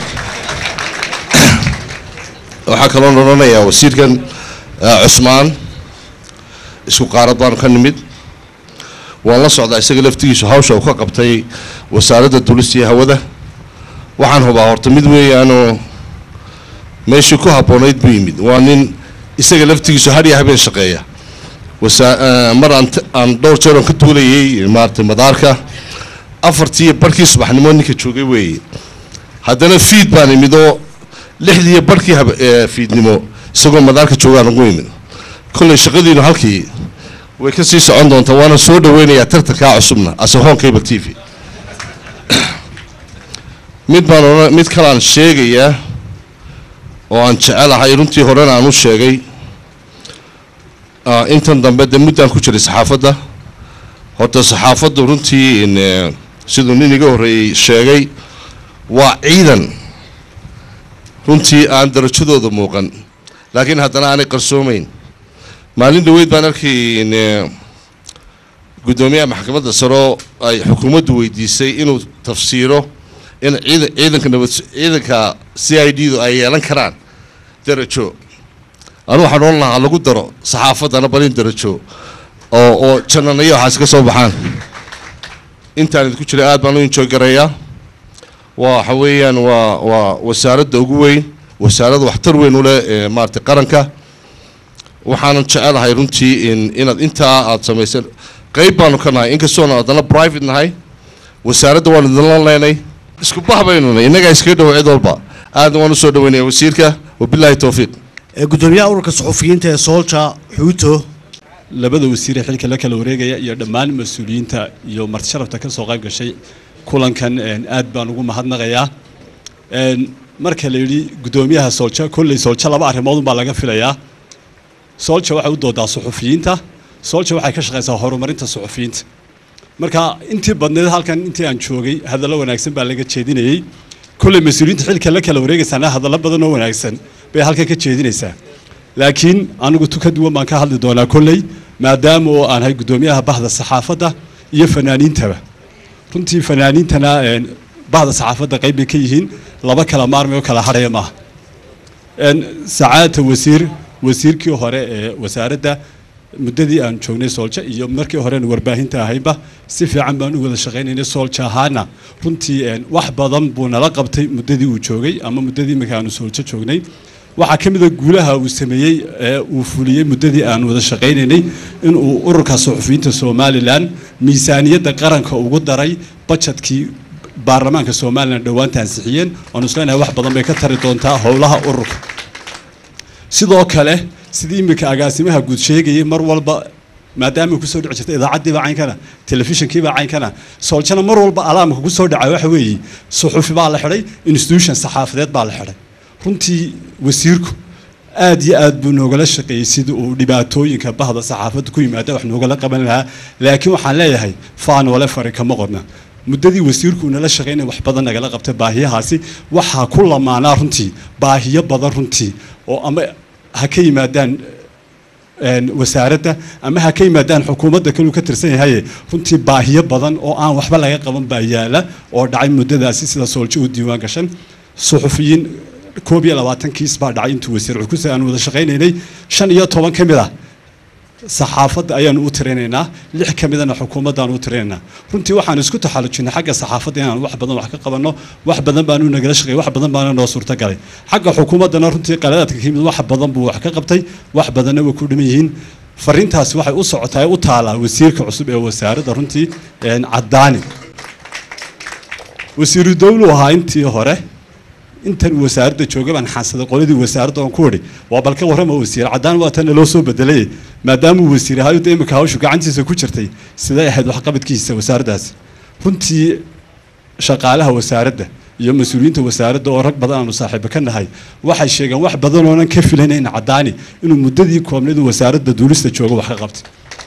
waxaa kaloo odhanayaa wasiirkan uh, cusmaan isku qaarad baanu ka nimid waan la socdaa isaga laftigiisu hawsha uu ka qabtay wasaaradda dulista iyo hawada waxaan hubaa horta mid weeyaanoo meeshii ku habboonayd buu yimid waa nin isaga laftigiisu har iyo habeen shaqeeya wasa uh, mar aan t- aan dhowr jeer oon ka duulayay maaragtay madaarka afartii iyo barhkii subaxnimo ninka joogay weeye haddana fiid baan imid oo lixdii iyo barhkii hab- ee, fiidnimo isagoo madaarka joogaan ugu imid kolley shaqadiinu halkii way ka sii socon doontaa waana soo dhaweynayaa tartankaa cusubna asahoon cable t v mid baan odhan mid kalaan sheegayaa oo aan jecelahay runtii horena aan u sheegay ah, intan dambe de muddaan ku jiray saxaafadda horta saxaafaddu runtii in, eh, siduu nin iga horreeyey sheegay waa ciidan runtii aan darajadooda muuqan laakiin haddana aanay qarsoomeyn maalin dhaweyd baan arkay in eh, guddoomiyaha maxkamadda saro ay xukuumaddu weydiisay inuu tafsiiro in ciidan ciidanka nabad ciidanka c i d du ay yeelan karaan darajo anu waxaan odhan lahaa lagu daro saxaafaddana balin darajo oo oo jannanayo waxaas ka soo baxaan intaan idinku jiray aad baan u enjoy garayaa waxa weeyaan waa waa wasaaradda ugu weyn wasaaradda waxtar weyn u leh ee maaragtay qaranka waxaanan jecelahay runtii in inaad intaa aad samaysan qayb baanu ka nahay inkastoona haddana private nahay wasaaradda waan idinla leenay isku bah baynu nahay innagaa iskaga dhow cid walba aadna waan usoo dhaweynaya wasiirka wabilaahi towfiiq ee guddoomiyaha ururka suxufiyiinta ee soolja xuuto labada wasiir ee xilka la kala wareegaya iyo dhammaan mas-uuliyiinta iyo marti sharafta ka soo qayb gashay kulankan een, aad baan ugu mahadnaqayaa Een, marka la yidhi guddoomiyaha soolja kolley soolja laba arrimood unbaa laga filayaa soolja waxay u doodaa suxufiyiinta soolja waxay ka shaqaysaa horumarinta suxufiyiinta marka intii badneed halkan intii aan joogay hadallo wanaagsan baa laga jeedinayey kolley mas-uuliyiinta xilka la kala wareegaysaana hadallo badan oo wanaagsan bay halkan ka jeedinaysaa laakiin anigu tu ka duwan baan ka hadli doonaa kolley maadaama oo aan ahay guddoomiyaha bahda saxaafadda iyo fanaaniintaba runtii fanaaniintana een, bahda saxaafadda qayb bay ka yihiin laba kala maarmay oo kala hadhaya maaha Een, sacaadta wasiir wasiirkii hore ee wasaaradda muddadii aan joognay soolja iyo markii horena warbaahinta ahaynba si fiican baan u wada shaqaynaynay soolja ahaana runtii een, wax badan buu nala qabtay muddadii uu joogay ama muddadii imika aanu soolja joognay waxaa ka mid a guulaha uu sameeyey ee uu fuliyey muddadii aan wada shaqaynaynay inuu ururka suxufiyiinta somalilan miisaaniyadda qaranka ugu daray bajetkii baarlamaanka somalilan dhowaanta ansixiyeen oanu isleenahay wax badan bay ka tari doontaa howlaha ururka sidoo kale sidii iminka agaasimaha guud sheegayay mar walba maadaama kusoo dhici jirta idaacaddiiba caynkana telefishinkiiba caynkana sooljana mar walba alaamka kusoo dhaca waxa weeye suxufi baa la xidhay institution saxaafadeed baa la xidhay runtii wasiirku aad iyo aad buu noogala shaqeeyey sidii uu dhibaatooyinka bahda saxaafadda ku yimaada wax noogala qaban lahaa laakiin waxaan leeyahay faanoole fari kama qodna muddadii wasiirku nala shaqeynay wax badan nagala qabtay baahiyahaasi waxaa ku lamaanaa runtii baahiyo badan runtii oo ama ha ka yimaadaan wasaaradda ama ha ka yimaadaan xukuumadda kaluu ka tirsan yahaye runtii baahiyo badan oo aan waxba laga qaban baa yaala oo dhacay muddadaasi sida sooljo u diiwaan gashan suxufiyiin koob iyo labaatan kiis baa dhacay intuu wasiir cukuse aan wada shaqaynaynay shan iyo toban ka mid ah saxaafadda ayaanu u tirinaynaa lix ka midana xukuumaddaanu u tirinaynaa runtii waxaan isku taxallujinay xagga saxaafadda inaan wax badan wax ka qabanno wax badan baanu nagala shaqeeyay wax badan baana noo suurtagalay xagga xukuumaddana runtii qaladaadka ka yimid wax badan buu wax ka qabtay wax badanna way ku dhiman yihiin fariintaasi waxay u socotaa u taalaa wasiirka cusub ee wasaaradda runtii caddaani wasiiru dowlu ahaa intii hore intan wasaaradda jooga baan xaansaday qoladii wasaaradda oon ku idhi waa balka warrama wasiir caddaan waa tan loo soo bedelay maadaamuu wasiir ahaa da imika hawshu gacantiisa ku jirtay siday ahayd waxqabadkiisa wasaaraddaasi runtii shaqaalaha wasaaradda iyo mas-uuliyiinta wasaaradda oo rag badan aanu saaxiibo ka nahay waxay sheegeen wax badan oonan ka filanayn caddaani inuu muddadii koobnadu wasaaradda duulista jooga wax ka qabtay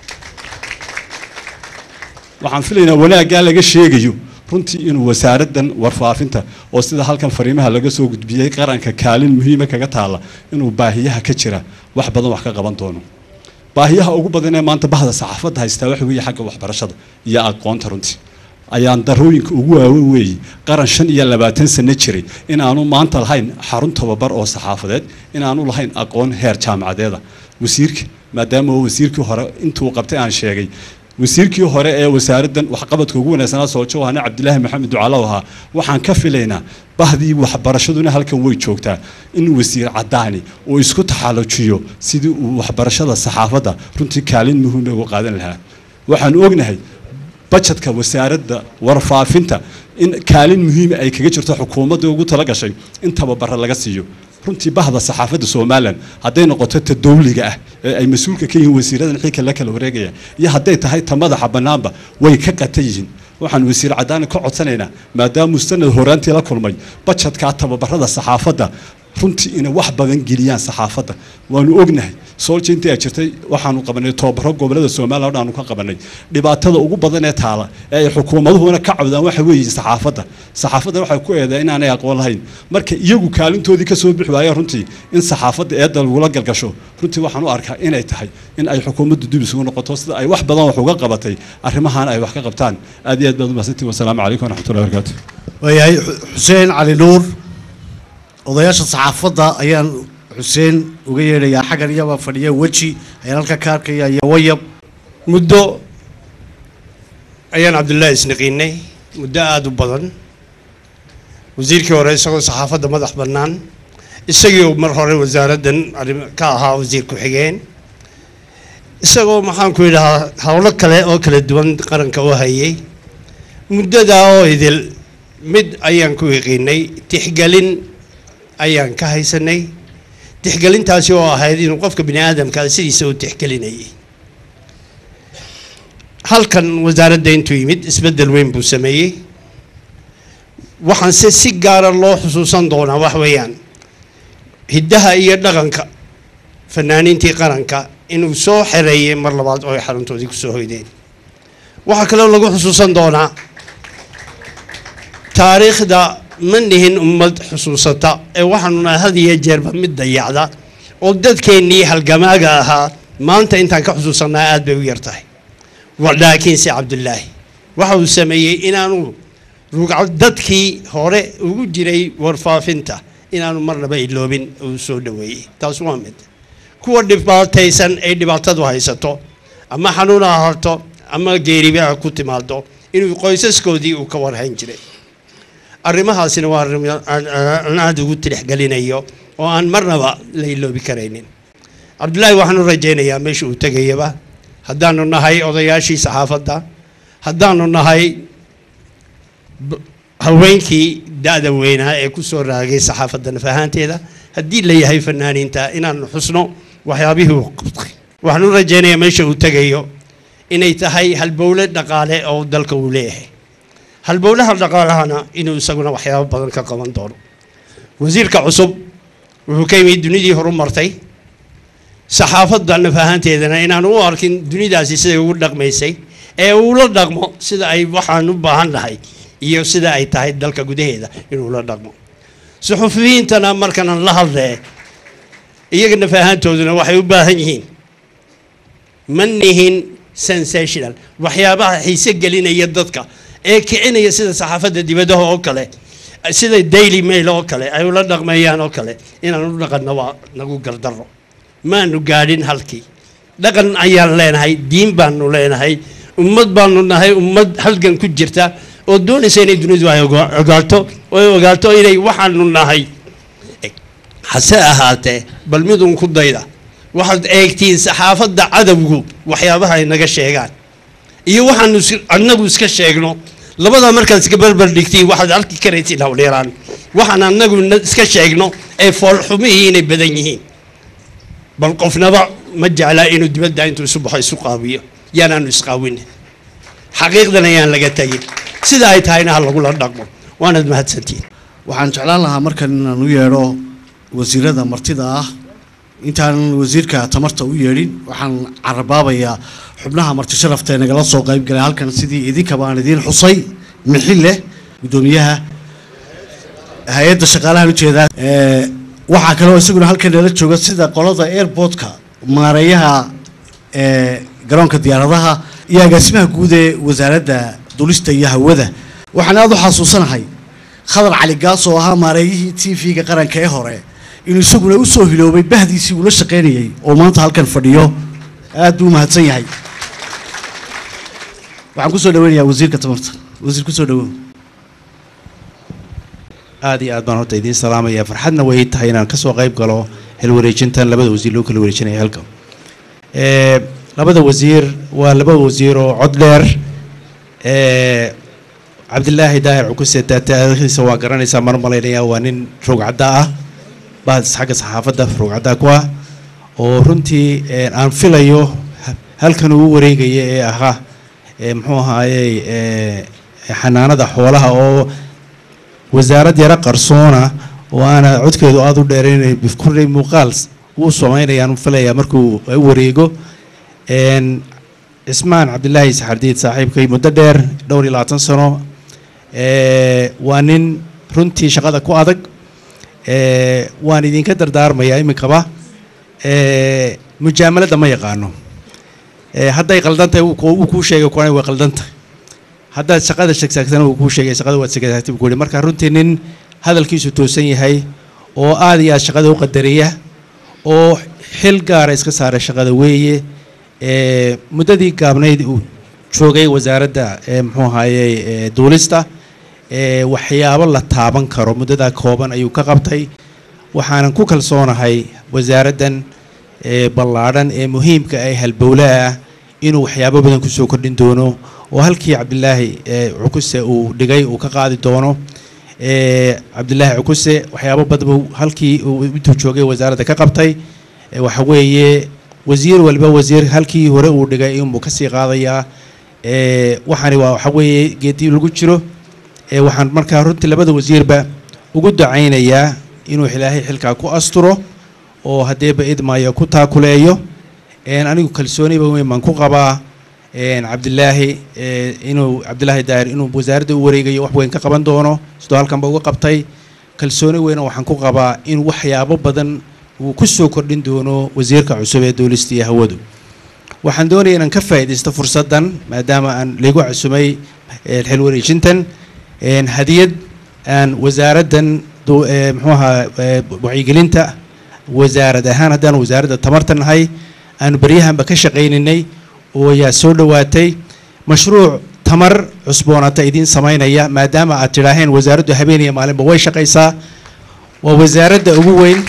waxaan filaynaa wanaaggaa laga sheegayo runtii inuu wasaaraddan warfaafinta oo sida halkan fariimaha laga soo gudbiyey qaranka kaalin muhiima kaga taalla inuu baahiyaha ka jira wax badan wax ka qaban doono baahiyaha ugu badan ee maanta bahda saxaafadda haystaa waxa weeye xagga waxbarashada iyo aqoonta runtii ayaan darooyinka ugu waawen weeye qaran shan iyo labaatan sano jiray inaanu maanta lahayn xarun tababar oo saxaafadeed inaanu lahayn aqoon heer jaamacadeeda wasiirka maadaama oo wasiirkii hore intuu qabtay aan sheegay wasiirkii hore ee wasaaraddan waxqabadka ugu wanaagsanaa soojo ahna cabdilaahi maxamed ducalow ahaa waxaan ka filaynaa bahdii waxbarashaduna halkan way joogtaa in wasiir caddaani uu isku taxallujiyo sidii uu waxbarashada saxaafadda runtii kaalin muhiima ugu qaadan lahaa waxaan ognahay bajetka wasaaradda warfaafinta in kaalin muhiima ay kaga jirto xukuumadda ugu tala gashay in tababara laga siiyo runtii bahda saxaafadda somalilan hadday noqoto ta dowliga ah ee ay mas-uulka ka yihiin wasiiradan xilka la kala wareegaya iyo hadday tahay ta madaxa bannaanba way ka qatan yihiin waxaan wasiir caddaani ka codsanaynaa maadaamuu sanad horaantii la kulmay bajetkaa tababarada saxaafadda runtii inay wax badan geliyaan saxaafadda waanu ognahay soolja intii ay jirtay waxaanu qabanay tobabaro gobolada somalilan aanu ka qabanay dhibaatada ugu badan ee taala ee ay xukuumaduhuna ka cawdaan waxa weeye saxaafadda saxaafadda waxay ku eedaa inaanay aqoon lahayn marka iyagu kaalintoodii ka soo bixi waayeen runtii in saxaafadda eedda lagula galgasho runtii waxaan u arkaa inay tahay in ay xukuumaddu dib isugu noqoto sida ay wax badan wax uga qabatay arrimahan ay wax ka qabtaan aad iyo aad baad umahadsantihin wasalaamu calaykum waraxmatullahi wabarakaatu waayahay xuseen cali nuur odayaasha saxaafadda ayaan xuseen uga yeedhayaa xaggan iyabaa fadhiya weji ayaan halka ka arkaya iyo wayab muddo ayaan cabdullaahi isnaqiinay muddo aada u badan wasiirkii hore isagoo saxaafadda madax bannaan isagii mar hore wasaaraddan arrim ka ahaa wasiir ku-xigeen isagoo maxaan ku yidhahaa howlo kale oo kala duwan qaranka u hayay muddadaa oo idil mid ayaan ku yaqiinay tixgelin ayaan ka haysanay tixgelintaasi oo ahayd inuu qofka bini aadamka sidiisa u tixgelinayay halkan wasaaradda intuu yimid isbeddel weyn buu sameeyey waxaanse si gaara loo xusuusan doonaa wax weeyaan hiddaha iyo dhaqanka fanaaniintii qaranka inuu soo xereeyey mar labaad oo ay xaruntoodii kusoo hoydeen waxaa kaloo lagu xusuusan doonaa taariikhda ma nihin ummad xusuusata ee waxaanu nahay had iyo jeerba mid dayacda oo dadkeennii halgamaaga ahaa maanta intaan ka xusuusanaa aad bay u yar tahay laakiinse cabdullaahi waxa uu sameeyey inaanu rugca dadkii hore ugu jiray warfaafinta inaanu marnaba iloobin uu soo dhoweeyey taas waa mid kuwa dhibaataysan ay dhibaatadu haysato ama xanuun ha harto ama geeriba ha ku timaado inuu qoysaskoodii uu ka warhayn jiray arrimahaasina waa arrim aan aada ugu tilixgelinayo oo aan marnaba la iloobi karaynin cabdullaahi waxaanu rajaynayaa meesha uu tegayaba haddaanu nahay odayaashii saxaafadda haddaanu nahay haweenkii da-da weynaa ee ku soo raagay saxaafadda naf ahaanteeda haddii la yahay fanaaniinta inaanu xusno waxyaabihii uu qabtay waxaan u rajaynayaa meesha uu tegayo inay tahay halbowle dhaqaale oo dalka uu leeyahay halbowlaha dhaqaalahana inuu isaguna waxyaabo badan ka qaban doono wasiirka cusub wuxuu ka yimid dunidii horu martay saxaafadda naf ahaanteedana inaan u arkin dunidaasi siday ugu dhaqmaysay ee uu la dhaqmo sida ay waxaan u baahan nahay iyo sida ay tahay dalka gudaheeda inuu la dhaqmo suxufiyiintana markanan la hadlee iyaga naf ahaantooduna waxay u baahan yihiin ma nihin sensational waxyaabaha xiise gelinaya dadka ee kicinaya sida saxaafadda dibadaha oo kale sida daily mail oo kale ay ula dhaqmeeyaan oo kale inaan u dhaqanno waa nagu gardarro maanu gaadhin halkii dhaqan ayaan leenahay diin baanu leenahay ummad baanu nahay ummad halgan ku jirta oo doonaysa inay dunidu ay oga- ogaato oo ay ogaato inay waxaanu nahay hase ahaatee bal midun ku dayda waxaad eegtiin saxaafadda cadowgu waxyaabaha ay naga sheegaan iyo waxaanu is- annagu iska sheegno labadaa markaad iska barbar dhigtiin waxaad arki karaysiin hawdheeraan waxaan annagu na- iska sheegno ee foolxumihii inay badan yihiin bal qofnaba ma jeclaa inuu dibadda intuu isu baxo isu qaawiyo yaanaanu isqaawin xaqiiqdan ayaan laga tegin sida ay tahayna ha lagula dhaqmo waanaad mahadsantihin waxaan jeclaan lahaa markan inaan u yeedho wasiirada martida ah intaanan wasiirka tamarta u yeedhin waxaan carabaabayaa xubnaha marti sharafta ee nagala soo qayb galay halkan sidii idinkaba aan idiin xusay mixille guddoomiyaha hay-adda shaqaalahan ujeedaa ee, waxaa kaloo isaguna halkan nala jooga sida qolada airportka maareeyaha ee, garoonka diyaaradaha iyo agaasimaha guud ee wasaaradda dulista iyo hawada waxaan aada u xasuusanahay khadar cali gaas oo ahaa maareeyihii t v-ga qaranka ee hore inuu isaguna u soo hiloobay bahdiisii uu la shaqaynayay oo maanta halkan fadhiyo aad buu u mahadsan yahay waxaan kusoo dhaweynayaa wasiirka tamarta wasiir kusoo dhawow aad iyo aad baan horta idiin salaamaya farxadna way tahay inaan kasoo qayb galo xilwareejintan labada wasiir loo kala wareejinaya halka Eh, labada wasiir waa laba wasiir oo cod dheer Eh, cabdilaahi daahir cukuse taariikhdiisa waa garanaysaa mar malaynaya waa nin rogcadda ah bahad xagga saxaafadda rogcadda ku ah oo runtii eh, aan filayo ha- halkan uu wareegaya ee ahaa eh, muxuu ahaayey eh, xanaanada xoolaha oo wasaarad yaro qarsoona oo aana codkeedu aada u dheerayn bifkurey muuqaal wuu samaynayaan filaya markuu u wareego Een, cismaan cabdilaahi saxardiid saaxiibkay muddo dheer dhowr iyo labaatan sano ee, waa nin runtii shaqada ku adag ee, waan idinka dardaarmayaa iminkaba ee, mujaamalada ma yaqaano ee, hadday qaldantahay wuu kuu- wuu kuu sheegay kuwana way qaldantahay haddaad shaqada shegsaagtana wuu kuu sheegay shaqada waad shegsaagtay buu ku yihi marka runtii nin hadalkiisu toosan yahay oo aad iyo aad shaqada u qadariya oo xil gaara iska saara shaqada weeye ee muddadii gaabnayd uu joogay wasaaradda ee muxuu ahaayey ee duulista ee waxyaabo la taaban karo muddadaa kooban ayuu ka qabtay waxaanan ku kalsoonahay wasaaraddan ee ballaadhan ee muhiimka ee halbowlaha ah inuu waxyaabo badan kusoo kordhin doono oo halkii cabdilaahi ee cukuse uu dhigay uu ka qaadi doono ee cabdilaahi cukuse waxyaabo badan buu halkii uu intuu joogay wasaaradda ka qabtay ee waxa weeye wasiir walba wasiir halkii hore uu dhigay inbuu kasii qaadayaa ee waxaani waa waxa weeye geedii lagu jiro ee waxaan markaa runtii labada wasiirba ugu dacaynayaa inuu ilaahay xilkaa ku asturo oo haddeeba idmaayo ku taakuleeyo een anigu kalsooniba weyn baan ku qabaa een cabdilaahi ee inuu cabdilaahi daahir inuu wasaaradda u wareegayo wax weyn ka qaban doono sidoo halkanba uga qabtay kalsooni weyna waxaan ku qabaa in waxyaabo badan uu ku soo kordhin doono wasiirka cusub ee duulista iyo hawadu waxaan doonaya inaan ka faa'iidaysto fursaddan maadaama aan ligu cusumay ee xil wareejintan een hadiyad aan wasaaraddan du- ee muxuu ahaa ee wacyigelinta wasaarad ahaan haddaan wasaaradda tamarta nahay aanu baryahanba ka shaqayninay oo ayaa soo dhowaatay mashruuc tamar cusboonata idiin samaynaya maadaama aad tidhaaheen wasaaraddu habeen iyo maalinba way shaqaysaa waa wasaaradda ugu weyn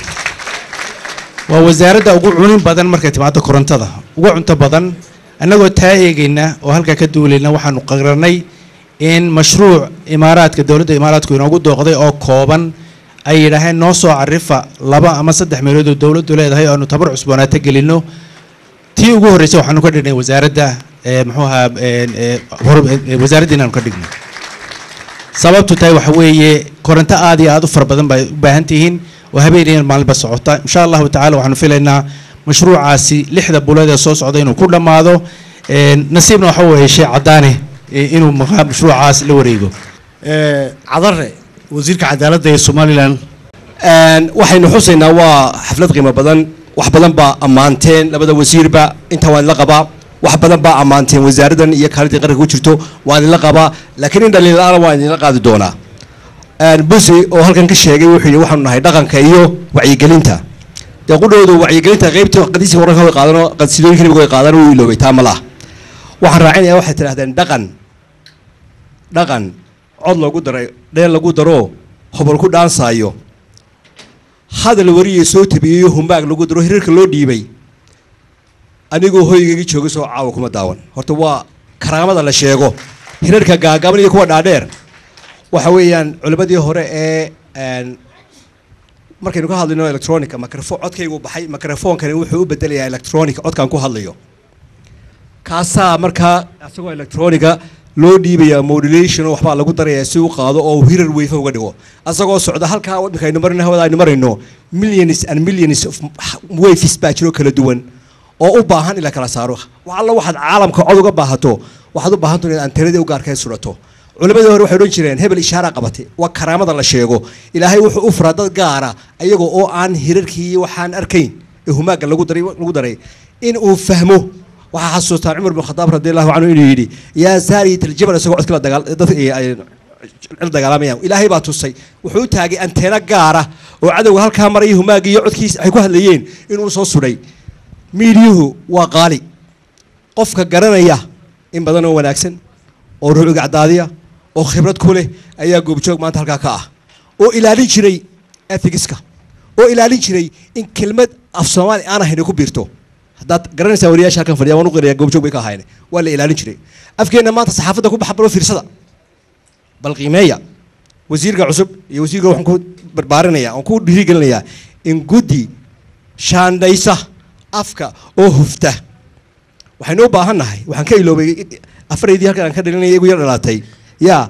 waa wasaaradda ugu cunin badan markay timaado korontada ugu cunto badan annagoo taa eegayna oo halkaa ka duulayna waxaanu qararnay in mashruuc imaaraadka dowladda imaaraadku inoogu dooqday oo kooban ay yidhaaheen noo soo carifa laba ama saddex meelood oo dowladdu leedahay oo aanu tabar cusboonaato gelinno tii ugu horreysay waxaanu ka dhignay wasaaradda ee muxuu ahaa een, ee, hor- ee, wasaaradda inaanu ka dhigno sababtu tahay waxa weeye koronto aad iyo aad u fara badan bay u baahan tihiin oo habeenayan maalinba socota insha allahu tacaala waxaanu filaynaa mashruucaasi lixda buleed ee soo socda inuu ku dhammaado een, nasiibna waxa weeye shee caddaane ee, inuu muxuu- mashruucaas la wareego cadare wasiirka cadaaladda ee somalilan waxaynu xusaynaa waa xaflad qiimo badan wax badan baa ammaanteen labada wasiirba inta waan la qabaa wax badan baa ammaanteen wasaaraddan iyo kaalidii qaranka ku jirto waan idinla qabaa laakiin in dhaliil la-aana waan idinla qaadi doonaa busi oo halkan ka sheegay wuxuu yidhi waxaanu nahay dhaqanka iyo wacyigelinta dee qudhoodu wacyigelinta qaybta qadiisi wararka way qaadano qadsidooyinka nabiga way qaadano wuu iloobay taa ma laha waxaan raacinayaa waxay tidhahdeen dhaqan dhaqan cod lagu daray dheel lagu daro hobol ku dhaansaayo hadal wariyay soo tabiyeyo humbaag lagu daro hirarka loo dhiibay anigoo hoygaygii jooga soo caawa kuma daawan horta waa karaamada la sheego hirarka gaagaaban iyo kuwa dhaadheer waxa weeyaan culimmadii hore ee een, markaynu ka hadlayno electronica microfo codkaygu baxay microfonkani wuxuu u bedelayaa electronic codkaan ku hadlayo kaasaa markaa asagoo electronica loo dhiibaya modulation oo waxbaa lagu darayaa si u qaado oo uu hirar weyfa uga dhigo asagoo socda halkaa waddanka aynu marayno hawada aynu marayno millions and millions of waves baa jiro kala duwan oo u baahan in la kala saaro wax alla waxaad caalamka cod uga baahato waxaad u baahanto inaad antenadii u gaarkee surato culimadii hore waxay odhan jireen hebel ishaara qabatay waa karaamada la sheego ilaahay wuxuu u furaa dad gaara ayagoo oo aan hirarkii waxaan arkayn ee humaaga lagu daray lagu daray in uu fahmo waxaa xasuustaan cumar bin khadaab radi allahu canhu inuu yidhi yaa saariyat aljabal isagoo codka la dagaal dadka ay- ay la dagaalamayaan ilaahay baa tusay wuxuu u taagay anteena gaara oo cadowga halkaa maraya humaagii iyo codkiisa ay ku hadlayeen inuu soo sudhay miidiyuhu waa qaali qofka garanaya in badan oo wanaagsan oo ruuciga cadaadiya oo khibrad ku leh ayaa goobjoog maanta halkaa ka ah oo ilaalin jiray ethigiska oo ilaalin jiray in kelmad af soomaali aan ahayn ay ku biirto haddaad garanaysaa wariyaasha halkan fadhiya waan u qiraya goobjoog bay ka ahayn waa la ilaalin jiray afkeenna maanta saxaafadda ku baxa balo fiirsada bal qiimeeya wasiirka cusub iyo wasiirka waxaan ku barbaarinaya aan ku dhiirigelinayaa in guddi shaandhaysa afka oo hufta waxaynu u baahan nahay waxaan ka iloobay afaraydii halkan aan ka dhalinaya igu yar dhalaatay yaa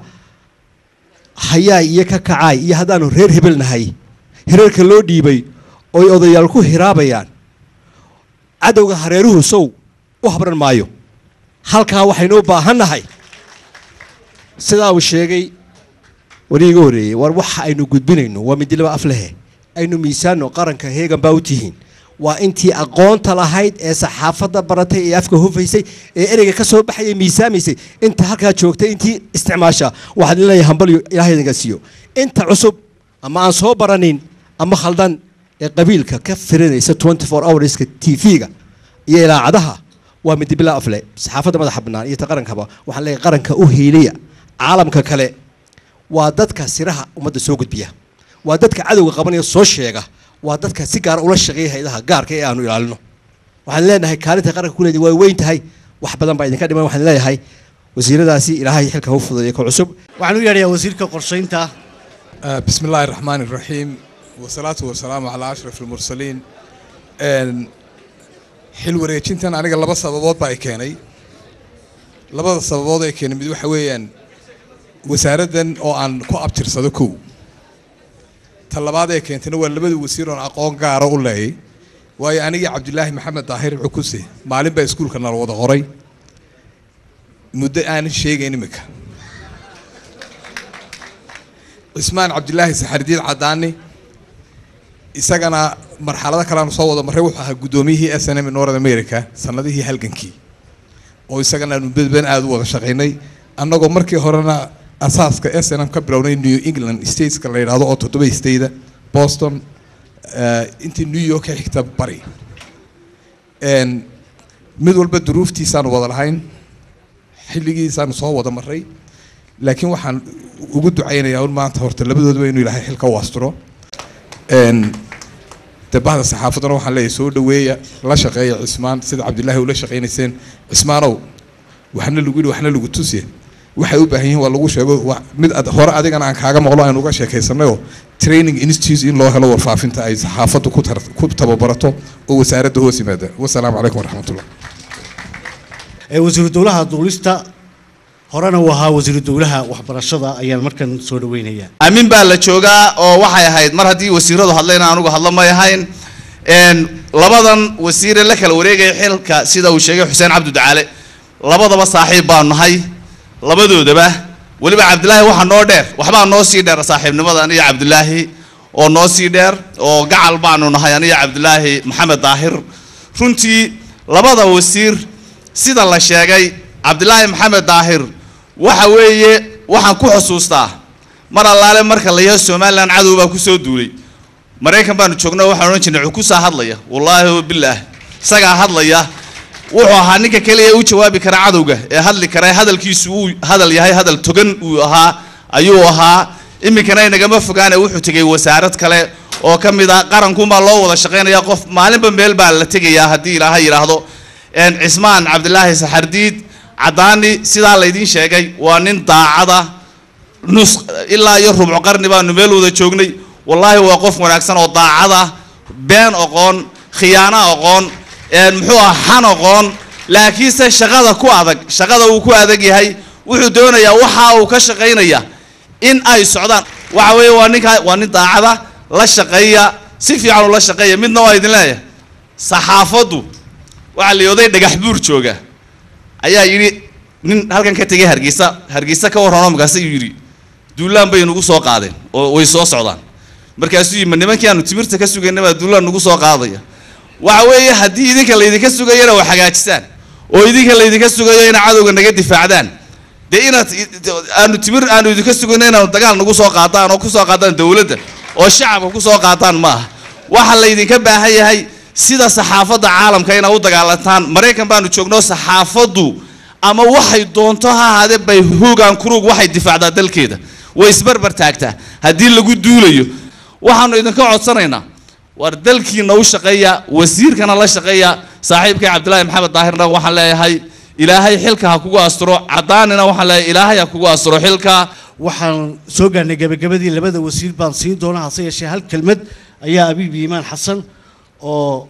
hayaay iyo ka kacaay iyo haddaanu reer hebel nahay hirarka loo dhiibay oy odayaal ku hiraabayaan cadowga hareeruhu sow u habran maayo halkaa waxaynu u baahan nahay sidaa uu sheegay wari iga horreeyey war waxa aynu gudbinayno waa midilaba af lehe aynu miisaanno qaranka heegan baa u tihiin waa intii aqoonta lahayd ee saxaafadda baratay ee afka hufaysay ee ereyga ka soo baxaya miisaamaysay inta halkaa joogtay intii isticmaasha waxaan idin leeyahay hambalyo ilaahay idinka siiyo inta cusub ama aan soo baranin ama khaldan ee qabiilka ka firinaysa 24 hourska tv-ga iyo ilaacadaha waa midibila afle saxaafadda madaxa bannaan iyo ta qarankaba waxaan leeyahay qaranka u hiiliya caalamka kale waa dadka siraha ummadda soo gudbiya waa dadka cadowga qabanaya soo sheega waa dadka si gaara ula shaqeeya hayadaha gaarka ee aanu ilaalino waxaan leenahay kaalinta qaranka ku leedahay waa weyn tahay wax badan baa idinka dhiman waxaan leeyahay wasiiradaasi ilaahay xilka u fududeeya ka cusub waxaan u yeedhayaa wasiirka qorshaynta بسم الله الرحمن الرحيم والصلاة والسلام على أشرف المرسلين إن xil wareejintan aniga laba sababood baa ay keenay labada sababood ay keenay mid waxa weeyaan wasaaraddan oo aan ku abtirsado kow ta labaad ee keentayna waa labada wasiir oon aqoon gaara u leeyay waayo anigii cabdilaahi maxamed daahir cukuse maalin baa iskuulka nala wada qoray muddo aanan sheegayn imika cismaan cabdilaahi saxardiid cadaani isagana marxalado kale aanu soo wada marray wuxuu ahaa guddoomiyihii s n m north america sanadihii halgankii oo isagana aanu bedben aada u wada shaqaynay annagoo markii horena asaaska s n m ka bilownay new england stateska la yidhaahdo oo toddoba stateda boston eh, intii new york ka xigta bari En, mid walba duruuftiisaanu wada lahayn xilligiisaanu soo wada marray laakiin waxaan ugu ducaynayaa un maanta horta labadoodaba inuu ilaahay xilka u asturo En, dee bahda saxaafaddana waxaan leeyahay soo dhaweeya la shaqeeya cismaan sida cabdilaahi ula shaqaynayseen cismaanow waxna lagu yidhi waxna lagu tusiye waxay u baahan yihiin waa lagu sheego wa- mid ad- hore adigana aan kaaga maqlo aynu uga sheekaysanayoo training institute in loo helo warfaafinta ay saxaafaddu ku tar- ku tababarato oo wasaaradda hoos yimaada wasalaamu calaykum waraxmatullah ee wasiiru dowlaha duulista horena uu ahaa wasiiru dowlaha waxbarashada ayaan markan soo dhaweynayaa aamin baa la joogaa oo waxay ahayd mar haddii wasiiradu hadlayna anugu hadlo may ahayn Een, labadan wasiire la kala wareegaya xilka sida uu sheegay xuseen cabdi ducaale labadaba saaxiib baanu nahay labadoodaba weliba cabdilaahi waxaa noo dheer waxbaa noo sii dheer saaxiibnimada aniga cabdilaahi oo noo sii dheer oo gacal baanu nahay aniga cabdilaahi maxamed daahir runtii labada wasiir sida la sheegay cabdilaahi maxamed daahir waxa weeye waxaan ku xusuustaa mar allaale marka la yahay somalilan cadow baa kusoo duulay maraykan baanu joognaa waxaan odhan jirnay cukusaa hadlaya wallaahi bilaah isagaa hadlaya wuxuu ahaa ninka keliya u jawaabi kara cadowga ee hadli kara hadalkiisu uu hadal yahay hadal togan uu ahaa ayuu ahaa iminkana inagama fogaane wuxuu tegay wasaarad kale oo ka mid ah qarankunbaa loo wada shaqaynaya qof maalinba meel baa la tegayaa haddii ilaahay yidhaahdo Een, cismaan cabdilaahi saxardiid cadaani sidaa laydiin sheegay waa nin daacada nus ilaa iyo rubco qarni baanu meel wada joognay wallaahi waa qof wanaagsan oo daacada been oqoon khiyaano oqoon een, muxuu ah xan oqoon laakiinse shaqada ku adag shaqada uu ku adag yahay wuxuu doonayaa waxa uu ka shaqaynaya in ay socdaan waxa weeye waa ninka waa nin daacada la shaqeeya si fiican ula shaqeeya midna waa idin leeyahay saxaafaddu waxaa la yooday dhagax buur jooga ayaa yidhi nin halkan ka tegay hargeysa hargeysa ka warranoo markaas ayuu yidhi duulaan bay nagu soo qaadeen oo way soo socdaan markaasuu yimi nimankii aanu timirta ka sugaynay baa duulaan nagu soo qaadaya waxa weeye haddii idinka laydinka sugayana waa hagaajisaan oo idinka laydinka sugayo ina cadowga naga difaacdaan dee inaad aanu timir aanu idinka sugayno inaanu dagaal nagu soo qaadaan oo kusoo qaadaan dowladda oo shacabka kusoo qaataan ma aha waxa laydinka baahan yahay sida saxaafadda caalamka inaad u dagaalantaan maraykan baanu joogno saxaafaddu ama waxay doonto ha ahaadee bay hoogaan kuruug waxay difaacdaa dalkeeda way isbarbar taagtaa haddii lagu duulayo waxaanu idinka codsanaynaa war dalkiina u shaqeeya wasiirkana la shaqeeya saaxiibkay cabdilaahi maxamed daahirna waxaan leeyahay ilaahay xilka ha kugu asturo cadaanina waxaan leeyahay ilaahay ha kugu asturo xilka waxaan soo gaarnay gabagabadii labada wasiir baan siin doonaa hase yeeshee hal kelmad ayaa abiib iimaan xasan oo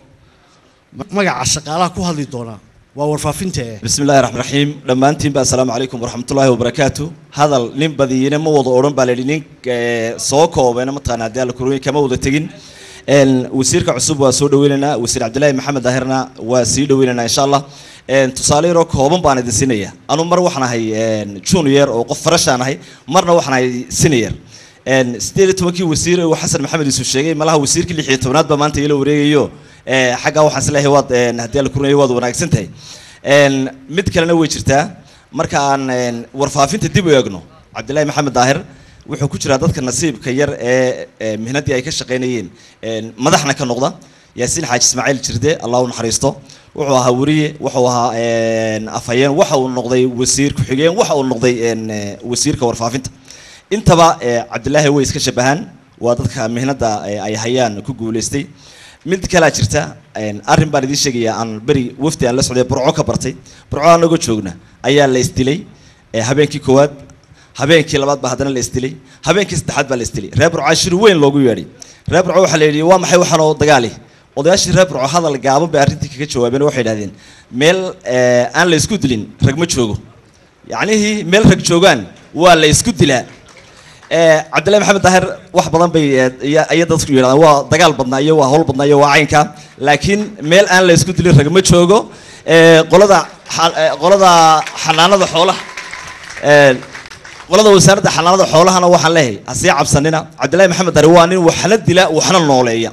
magaca shaqaalaha ku hadli doonaa waa warfaafinta eh بسم الله الرحمن الرحيم dhammaantiin ba asalaamu calaykum waraxmat ullaahi wabarakaatu hadal nin badiyina ma wada odhan baa layidhi nin eh, soo koobayna mataqaana haddii alla kurunya kama wada tegin Een, wasiirka cusub waa soo dhaweynaynaa wasiir cabdilaahi maxamed daahirna waa sii dhaweynaynaa insha allah Een, tusaale yaroo kooban baan idin siinaya anu mar waxaan ahay een, junior oo qof farashaan ahay marna waxaan ahay senior Een, sideed iyo tobankii wasiir uu xasan maxamed isu sheegay malaha wasiirkii lix iyo tobnaad baa maanta ila wareegayo Eh, xaggaa waxaan isleeyahay waad een, haddii alla kurunya waad wanaagsan tahay Een, mid kalena way jirtaa marka aan een, warfaafinta dib u eegno cabdilaahi maxamed daahir wuxuu ku jiraa dadka nasiibka yar ee ee mihnaddii ay ka shaqaynayeen een, madaxna ka noqda yaasiin xaaji ismaaciil jirde allah u naxariisto wuxuu ahaa weriye wuxuu ahaa een, afhayeen waxa uu noqday wasiir ku-xigeen waxa uu noqday een, eh, wasiirka warfaafinta intaba eh, cabdilaahi way iska shabahaan waa dadka mihnadda eh, ay hayaan ku guulaystay mid kalaa jirta een, arrin baan idiin sheegayaa aan beri wafdi aan la socday burco ka bartay burco anagoo joogna ayaa la isdilay eh, habeenkii koowaad habeenkii labaad baa haddana la isdilay habeenkii saddexaad baa la isdilay reer burco shir weyn loogu yeedhay reer burco waxaa la yidhi waa maxay waxaan oo dagaali odayaashii reer burco hadal gaaban bay arrintii kaga jawaabeen oo waxay idhahdeen meel eh, aan la isku dilin rag ma joogo yacnihii meel rag joogaan waa la isku dilaa Eh, cabdillahi maxamed daahir wax badan bay eh, iya- iya dadku yidhahdaan waa dagaal badnaa iyo waa hawl badnaa iyo waa caynka laakiin meel aan la isku dilin rag ma joogo Eh, qolada xa- eh, qolada xanaanada xoolaha eh, qolada wasaaradda xanaanada xoolahana waxaan leeyahay ha sii cabsanina cabdillahi maxamed daahir waa nin waxna dila waxna nooleeya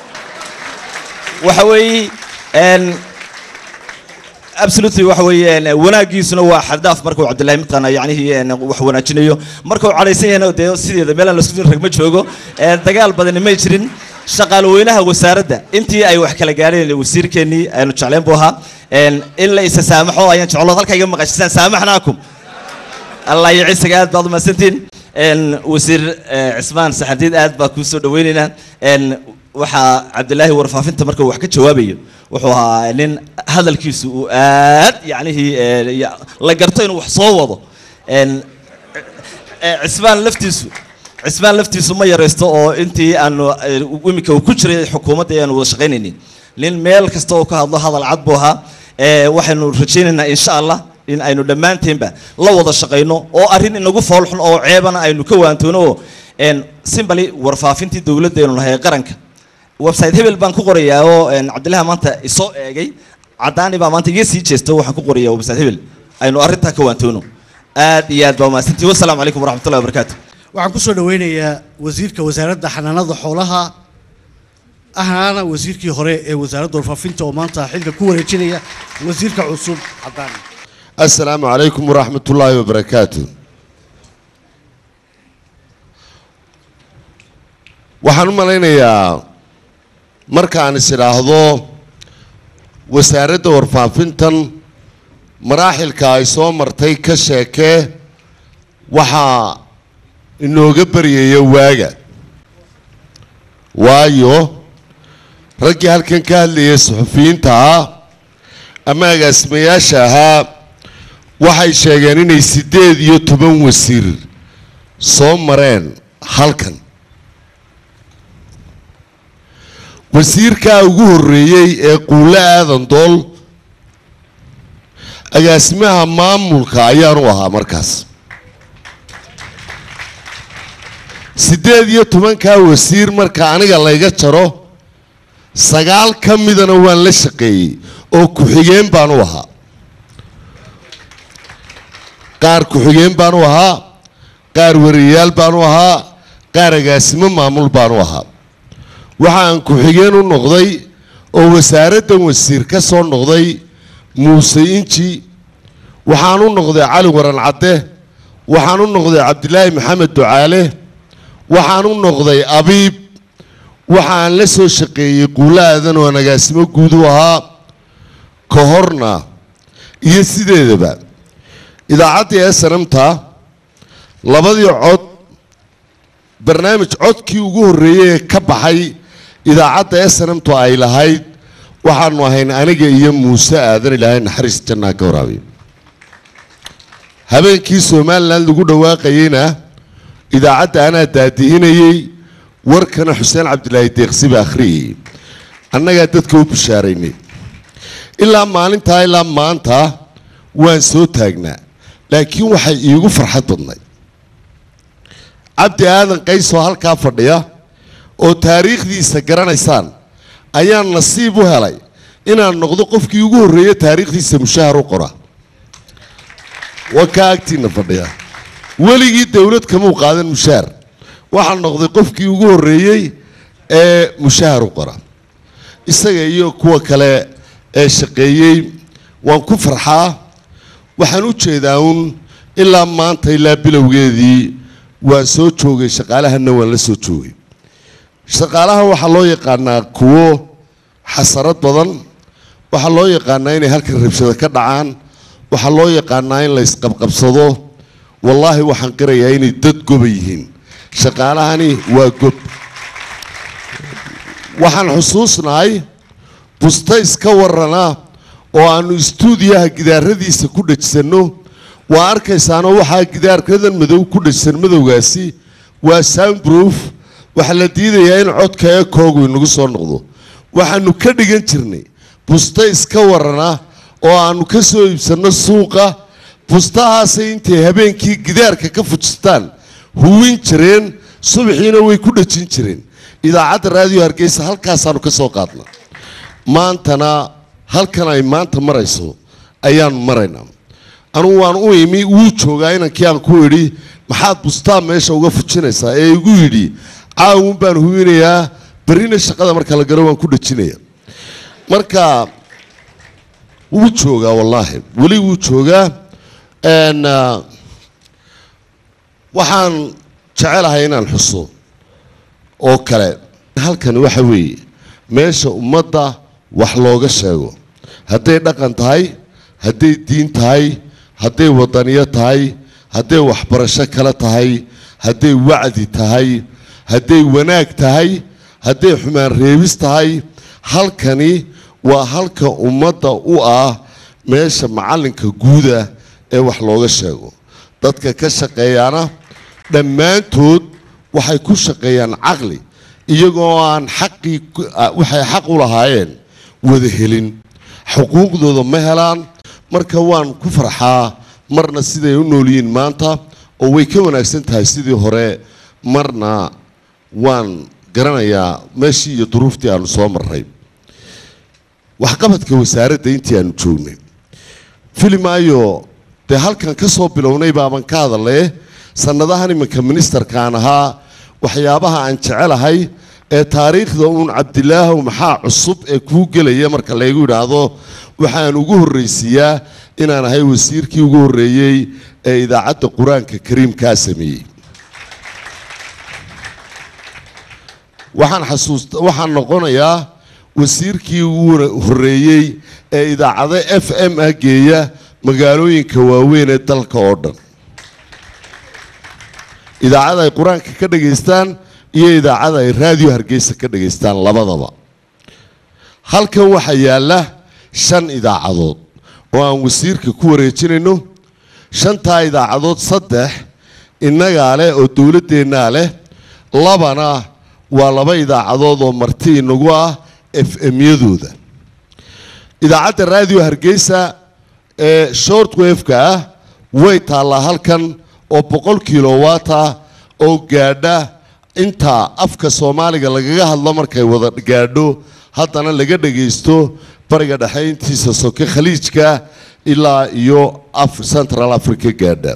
waxa weeye een, absolutely waxa weeyaan wanaagiisuna waa xadaaf marka uu cabdillahi mataqaana yacnihii een, wax wanaajinayo marka uu cadhaysan yahayna dee sideeda meelaan la isku rag ma joogo Een, dagaal badani may jirin shaqaalweynaha wasaaradda intii ay wax kala gaadheen wasiirkeennii aynu jecleen buu ahaa Een, in la isa saamaxo ayaan jeclo halkaa iga maqashisaan saamaxnaakum allah iyo cisaga aad baad umahadsantiin Een, wasiir eh, cismaan saxardiid aad baa kuu soo dhaweynaynaa Een, waxaa cabdilaahi warfaafinta marka uu wax ka jawaabayo wuxuu ahaa nin hadalkiisu uu aad yacnihii eh, ya- la garto inuu wax soo wado Een, eh, cismaan laftiisu cismaan laftiisu ma yaraysto oo intii aanu eh, iminka uu ku jiray xukuumadda ayaanu wada shaqaynaynin nin meel kasta oo ka hadlo hadal cad buu ahaa Eh, waxaynu rajaynaynaa insha allah in aynu dhammaanteenba la wada shaqayno oo arrin inagu foolxun oo ceebana aynu ka waantoono oo een, simbali warfaafintii dowladdeenu nahay ee qaranka website hebel baan ku qorayaa oo een, cabdillahi maanta isoo eegay caddaani baa maanta iga sii jeesta waxaan ku qorayaa website hebel aynu arrintaa ka waantoono aad iyo aad baa umahadsantihi wasalaamu calaykum waraxmatullahi wabarakaatu waxaan kusoo dhaweynayaa wasiirka wasaaradda xanaanada xoolaha ahnaana wasiirkii hore ee wasaaradda warfaafinta oo maanta xilka ku wareejinaya wasiirka cusub cadaan السلام عليكم ورحمة الله وبركاته waxaan u malaynayaa markaan is idhaahdo wasaaradda warfaafintan maraaxilka ay soo martay ka sheekee waxaa inooga baryaya waaga waayo raggii halkan ka hadlayay suxufiyiinta ah ama agaasimayaasha ahaa waxay sheegeen inay siddeed iyo toban wasiir soo mareen halkan wasiirkaa ugu horreeyey ee quulle aadan dool agaasimaha maamulka ayaanu ahaa markaas siddeed iyo tobankaa wasiir marka aniga layga jaro sagaal ka midana waan la shaqeeyey oo ku-xigeen baan u ahaa qaar ku-xigeen baan u ahaa qaar wariyayaal baan u ahaa qaar agaasimo maamul baan u ahaa waxaan ku-xigeen u noqday oo wasaaraddan wasiir ka soo noqday muuse inji waxaan u noqday cali waran cadde waxaan u noqday cabdilaahi maxamed ducaale waxaan u noqday abiib waxaan la soo shaqeeyey quulo aadan oo aan agaasimo guud u ahaa ka horna iyo sideedaba idaacaddii esanamta labadii cod barnaamij codkii ugu horreeyey ee ka baxay idaacadda esanamtu ay lahayd waxaanu ahayn aniga iyo muuse aadan ilaahay naxariis jannaa ka waraabiyo habeenkii somalilan lagu dhawaaqayeyna idaacadda anaa daadihinayey warkana xuseen cabdilaahi deeqsi baa akhriyayey annagaa dadka u bishaaraynay ilaa maalintaa ilaa maanta waan soo taagnaa laakiin waxay iigu farxad badnay cabdi aadan qaysoo halkaa fadhiya oo taariikhdiisa garanaysaan ayaan nasiib u helay inaan noqdo qofkii ugu horreeya taariikhdiisa mushahar u qora waa kaa agtiina fadhiya weligii dowlad kamuu qaadan mushahar waxaan noqday qofkii ugu horreeyey ee mushahar u qora isaga iyo kuwa kale ee shaqeeyey waan ku farxaa waxaan u jeedaa uun ilaa maanta ilaa bilowgeedii waan soo joogay shaqaalahana waan la soo joogay shaqaalaha waxaa loo yaqaanaa kuwo xasarad badan waxaa loo yaqaanaa inay halkan rabshado ka dhacaan waxaa loo yaqaanaa in la isqabqabsado wallaahi waxaan qirayaa inay dad goba yihiin shaqaalahani waa gob waxaan xusuusnahay bustays ka warana oo aanu istuudiyaha gidaaradiisa ku dhejsanno waa arkaysaanoo waxaa gidaarkadan madow ku dhejsan madowgaasi waa soundproof waxaa la diidayaa in codka ee koogu inagu soo noqdo waxaanu ka dhigan jirnay bustays ka warana oo aanu ka soo iibsanno suuqa bustahaasay intay habeenkii gidaarka ka fujistaan huwin jireen subaxiina way ku dhejin jireen idaacadda raadiyo hargeysa halkaasaanu ka soo qaadna maantana halkan ay maanta marayso ayaanu maraynaa anugu waan u imi wuu joogaa inankii aan ku idhi maxaad bustaa meesha uga fujinaysaa ee igu yidhi caawun baan huwinayaa berrina shaqada marka la galo waan ku dhejinaya marka wuu joogaa wallaahi weli wuu joogaa n waxaan jecelahay inaan xuso oo kale halkani waxa weeye meesha ummadda wax looga sheego hadday dhaqan tahay hadday diin tahay hadday wadaniyo tahay hadday waxbarasho kale tahay hadday wacdi tahay hadday wanaag tahay hadday xumaan reebis tahay halkani waa halka ummadda u ah meesha macallinka guuda ee wax looga sheego dadka ka shaqeeyaana dhammaantood waxay ku shaqeeyaan caqli iyagoo aan xaqii ku- ah, waxay xaq u lahaayeen wada helin xuquuqdooda ma helaan marka waan ku farxaa marna siday u nool yihiin maanta oo way ka wanaagsan tahay sidii hore marna waan garanayaa meeshii iyo duruuftii aanu soo marray waxqabadka wasaaradda intii aanu joognay filimaayo dee halkan ka soo bilownay baaban ka hadallee sannadahan iminka ministerkaan ahaa waxyaabaha aan jecelahay ee taariikhda uun cabdilaahow maxaa cusub ee kuu gelaya marka laygu yidhaahdo waxaan ugu horraysiiyaa inaan ahay wasiirkii ugu horreeyey ee idaacadda qur-aanka kariimkaa sameeyey waxaan xasuusta waxaan noqonayaa wasiirkii ugu horreeyey ee idaacado f m ah geeya magaalooyinka waaweyn ee dalka oo dhan idaacada ay qur-aanka ka dhagaystaan iyo idaacada ay raadiyo hargeysa ka dhagaystaan labadaba halkan waxaa yaalla shan idaacadood oo aan wasiirka ku wareejinayno shantaa idaacadood saddex innagaa leh oo dowladdeennaa leh labana waa laba idaacadood oo marti inagu ah f m-yadooda idaacadda raadiyo hargeysa ee short wave-ka ah way taallaa halkan oo boqol kilowatt ah oo gaadha inta afka soomaaliga lagaga hadlo markay wada gaadho haddana laga dhagaysto bariga dhexe intiisa soke khaliijka ilaa iyo af central africa gaadha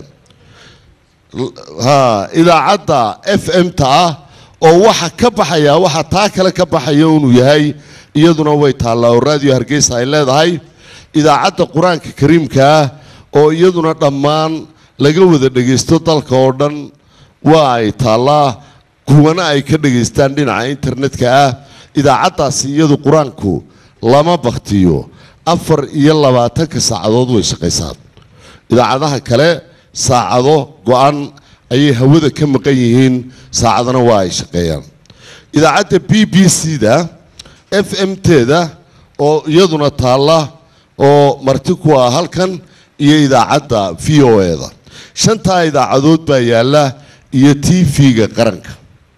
ha idaacadda f m-ta ah oo waxa ka baxaya waxa taa kale ka baxaya inuu yahay iyaduna way taallaa oo raadiyo hargeysa ay leedahay idaacadda qur-aanka kariimka ah oo iyaduna dhammaan laga wada dhagaysto dalka oo dhan waa ay taallaa kuwana ay ka dhagaystaan dhinaca internetka ah idaacaddaasi iyadu qur-aanku lama baktiyo afar iyo labaatanka saacadood way shaqaysaa idaacadaha kale saacado go-an ayay hawada ka maqan yihiin saacadana waa ay shaqeeyaan idaacadda b b c da f m teeda oo iyaduna taalla oo marti ku ah halkan iyo idaacadda v o e da shantaa idaacadood baa yaalla iyo t v-ga qaranka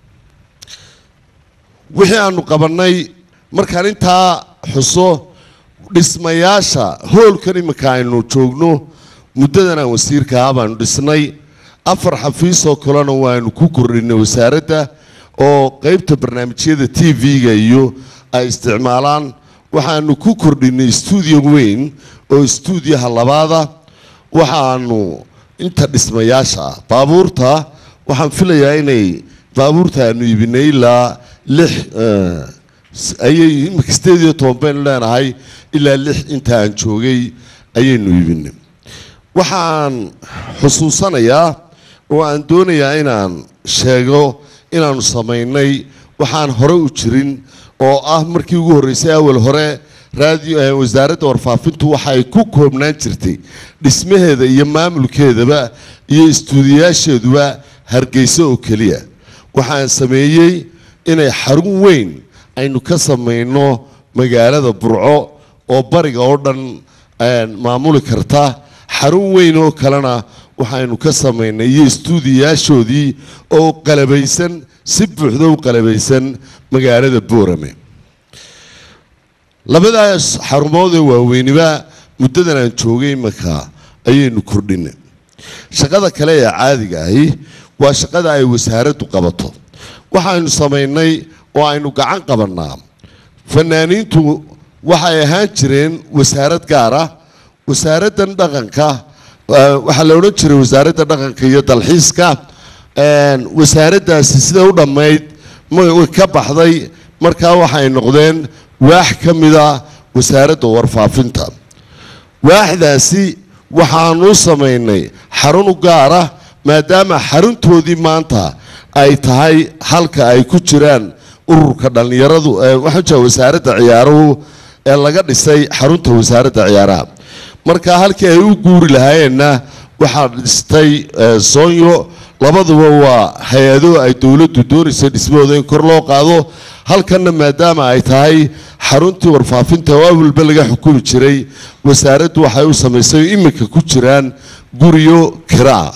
wixii aanu qabannay markaan intaa xuso dhismayaasha hoolkan iminka aynu joogno muddadan aan wasiirka ahaa baanu dhisnay afar xafiis oo kalena waanu ku kordhinay wasaaradda oo qeybta barnaamijyada t v-ga iyo ay isticmaalaan waxaanu ku kordhinay stuudio weyn oo stuudiyaha labaada waxaanu inta dhismayaasha ah baabuurta waxaan filayaa inay baabuurta aanu iibinay ilaa lix eh, s- ayay imika sideed iyo toban baynu leenahay ilaa lix inta aan joogay ayaynu iibinay waxaan xusuusanayaa oo aan doonayaa inaan sheego inaanu samaynay waxaan hore u jirin oo ah markii ugu horreysay awal hore raadiyo eh, wasaaradda warfaafintu waxa ay ku koobnaan jirtay dhismaheeda iyo maamulkeedaba iyo istuudiyaasheeduba hargeysa oo keliya waxaan sameeyey inay xarun weyn aynu ka samayno magaalada burco oo bariga oo dhan eh, maamuli karta xarun weyn oo kalena waxaynu ka samaynay iyo istuudiyaashoodii oo qalabaysan si buuxda u qalabaysan magaalada boorame labadaas xarumood ee waaweyniba muddadan aan joogay iminka ayaynu kordhinay shaqada kale ee caadiga ahi waa shaqada ay wasaaraddu qabato waxaynu samaynay oo aynu gacan qabannaa fanaaniintu waxay ahaan jireen wasaarad gaar ah wasaaraddan dhaqanka eh, waxaa la odhan jiray wasaaradda dhaqanka iyo dalxiiska een, wasaaraddaasi sida u dhammayd ma- way ka baxday markaa waxay noqdeen waax ka mida wasaaradda warfaafinta waaxdaasi waxaanu samaynay xarun u gaara maadaama xaruntoodii maanta ay tahay halka ay ku jiraan ururka dhallinyaradu ee waxaan jeeda wasaaradda ciyaaruhu ee laga dhisay xarunta wasaaradda ciyaaraha marka halkii ay u guuri lahaayeenna waxaa dhistay eh, soonyo labaduba waa hay-ado ay dowladdu doonaysay dhismahooda in kor loo qaado halkanna maadaama ay tahay xaruntii warfaafinta oo awalba laga xukumi jiray wasaaraddu waxay u samaysay oo iminka ku jiraan guryo kiraa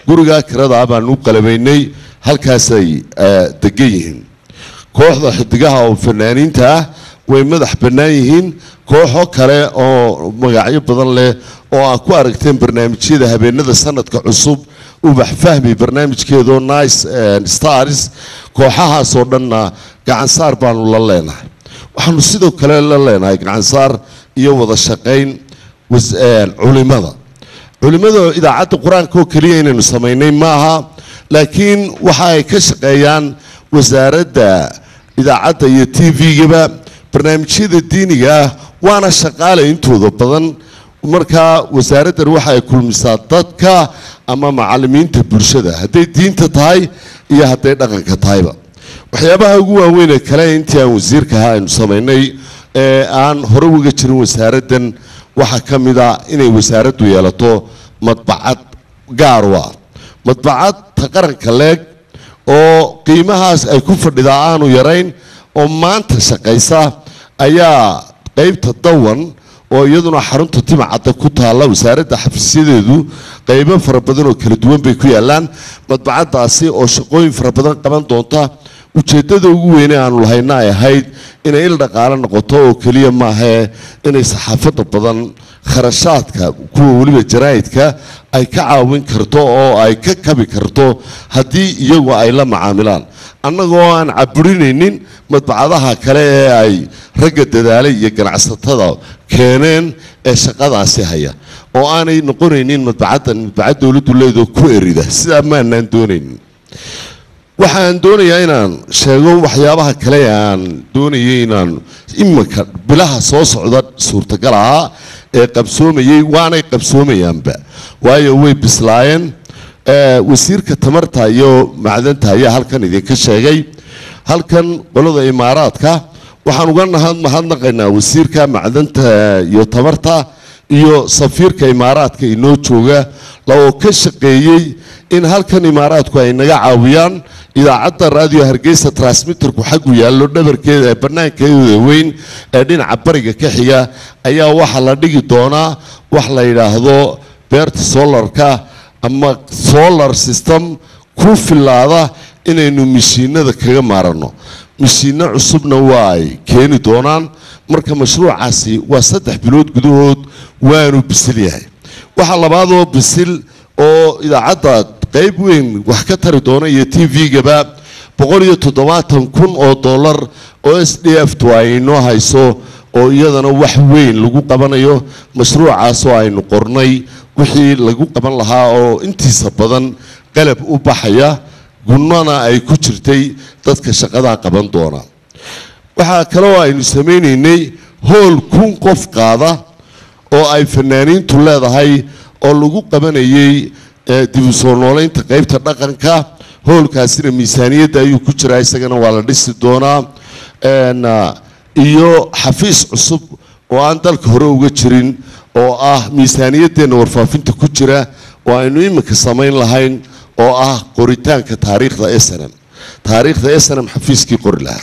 gurigaa kirada baanu u qalabaynay halkaasay eh, degan yihiin kooxda xidigaha oo fanaaniinta ah way madax bannaan yihiin kooxo kale oo magacyo badan leh oo aad ku aragteen barnaamijyada habeenada sanadka cusub ubax fahmi barnaamijkeedoo nice eh, stars kooxahaasoo dhanna gacansaar baanu la leenahay waxaanu sidoo kale la leenahay gacansaar iyo wada shaqayn was- eh, culimada culimada idaacadda qur-aanka oo keliya inaynu samaynay maaha laakiin waxa ay ka shaqeeyaan wasaaradda idaacadda iyo t v-gaba barnaamijyada diiniga ah waana shaqaale intooda badan markaa wasaaraddan waxa ay kulmisaa dadka ama macalimiinta bulshada hadday diinta tahay iyo hadday dhaqanka tahayba waxyaabaha ugu waaweyn ee kale intii aan wasiirka ahaa aynu samaynay ee aan hore uga jirin wasaaraddan waxaa ka mid a inay wasaaraddu yeelato madbacad gaar u ah madbacad ta qaranka leeg oo qiimahaas ay ku fadhidaa aanu yarayn oo maanta shaqaysa ayaa qaybta dawan oo iyaduna xarunta timacadda ku taalla wasaaradda xafiisyadeedu qaybo fara badan oo kala duwan bay ku yaallaan madbacaddaasi oo shaqooyin fara badan qaban doonta ujeeddada ugu weyne aanu lahayna ay ahayd inay il dhaqaale noqoto oo keliya maahee inay saxaafadda badan kharashaadka kuwa weliba jaraa'idka ay ka caawin karto oo ay ka kabi karto haddii iyagu ay la macaamilaan annagoo aan caburinaynin madbacadaha kale ee ay ragga dadaalay iyo ganacsatada keeneen ee shaqadaasi haya oo aanay noqonaynin madbacaddan madbacad dowladdu leedoo ku erida sidaa maanaan doonaynin waxaan doonayaa inaan sheego waxyaabaha kale ee aan doonayay inaan iminka bilaha soo socda suurtagal ahaa ee qabsoomayay waanay qabsoomayaanba waayo way bislaayeen Eh, wasiirka tamarta iyo macdanta ayaa halkan idinka sheegay halkan qolada imaaraadka waxaan uga nahad mahadnaqaynaa wasiirka macdanta iyo tamarta iyo safiirka imaaraadka inoo jooga oo ka shaqeeyey in halkan imaaraadku ay naga caawiyaan idaacadda raadiyo hargeysa transmitterku xaggu yaallo dhabarkeeda ee bannaankeeda weyn ee dhinaca bariga ka xiga ayaa waxaa la dhigi doonaa wax la yidhaahdo beerta solarka ama solar system ku filaada inaynu mishiinada kaga maaranno mishiino cusubna waa ay keeni doonaan marka mashruucaasi waa saddex bilood gudahood waanu bisil yahay waxaa labaadoo bisil oo idaacadda qayb weyn wax ka tari doona iyo t v-gaba boqol iyo toddobaatan kun oo dollar oo s d f tu ay inoo hayso oo iyadana wax weyn lagu qabanayo mashruucaasoo aynu qornay wixii lagu qaban lahaa oo intiisa badan qalab u baxaya gunnana ay ku jirtay dadka shaqadaa qaban doona waxaa kaloo aynu samaynaynay hool kun qof qaada oo ay fanaaniintu leedahay oo lagu qabanayay eh, dib u soo noolaynta qaybta dhaqanka hoolkaasina miisaaniyadda ayuu ku jiraa isagana waa la dhisi doonaa En, ah, iyo xafiis cusub oo aan dalka hore uga jirin oo ah miisaaniyaddeenna warfaafinta ku jira oo aynu iminka samayn lahayn oo ah qoritaanka taariikhda snm taariikhda snm xafiiskii qori lahaa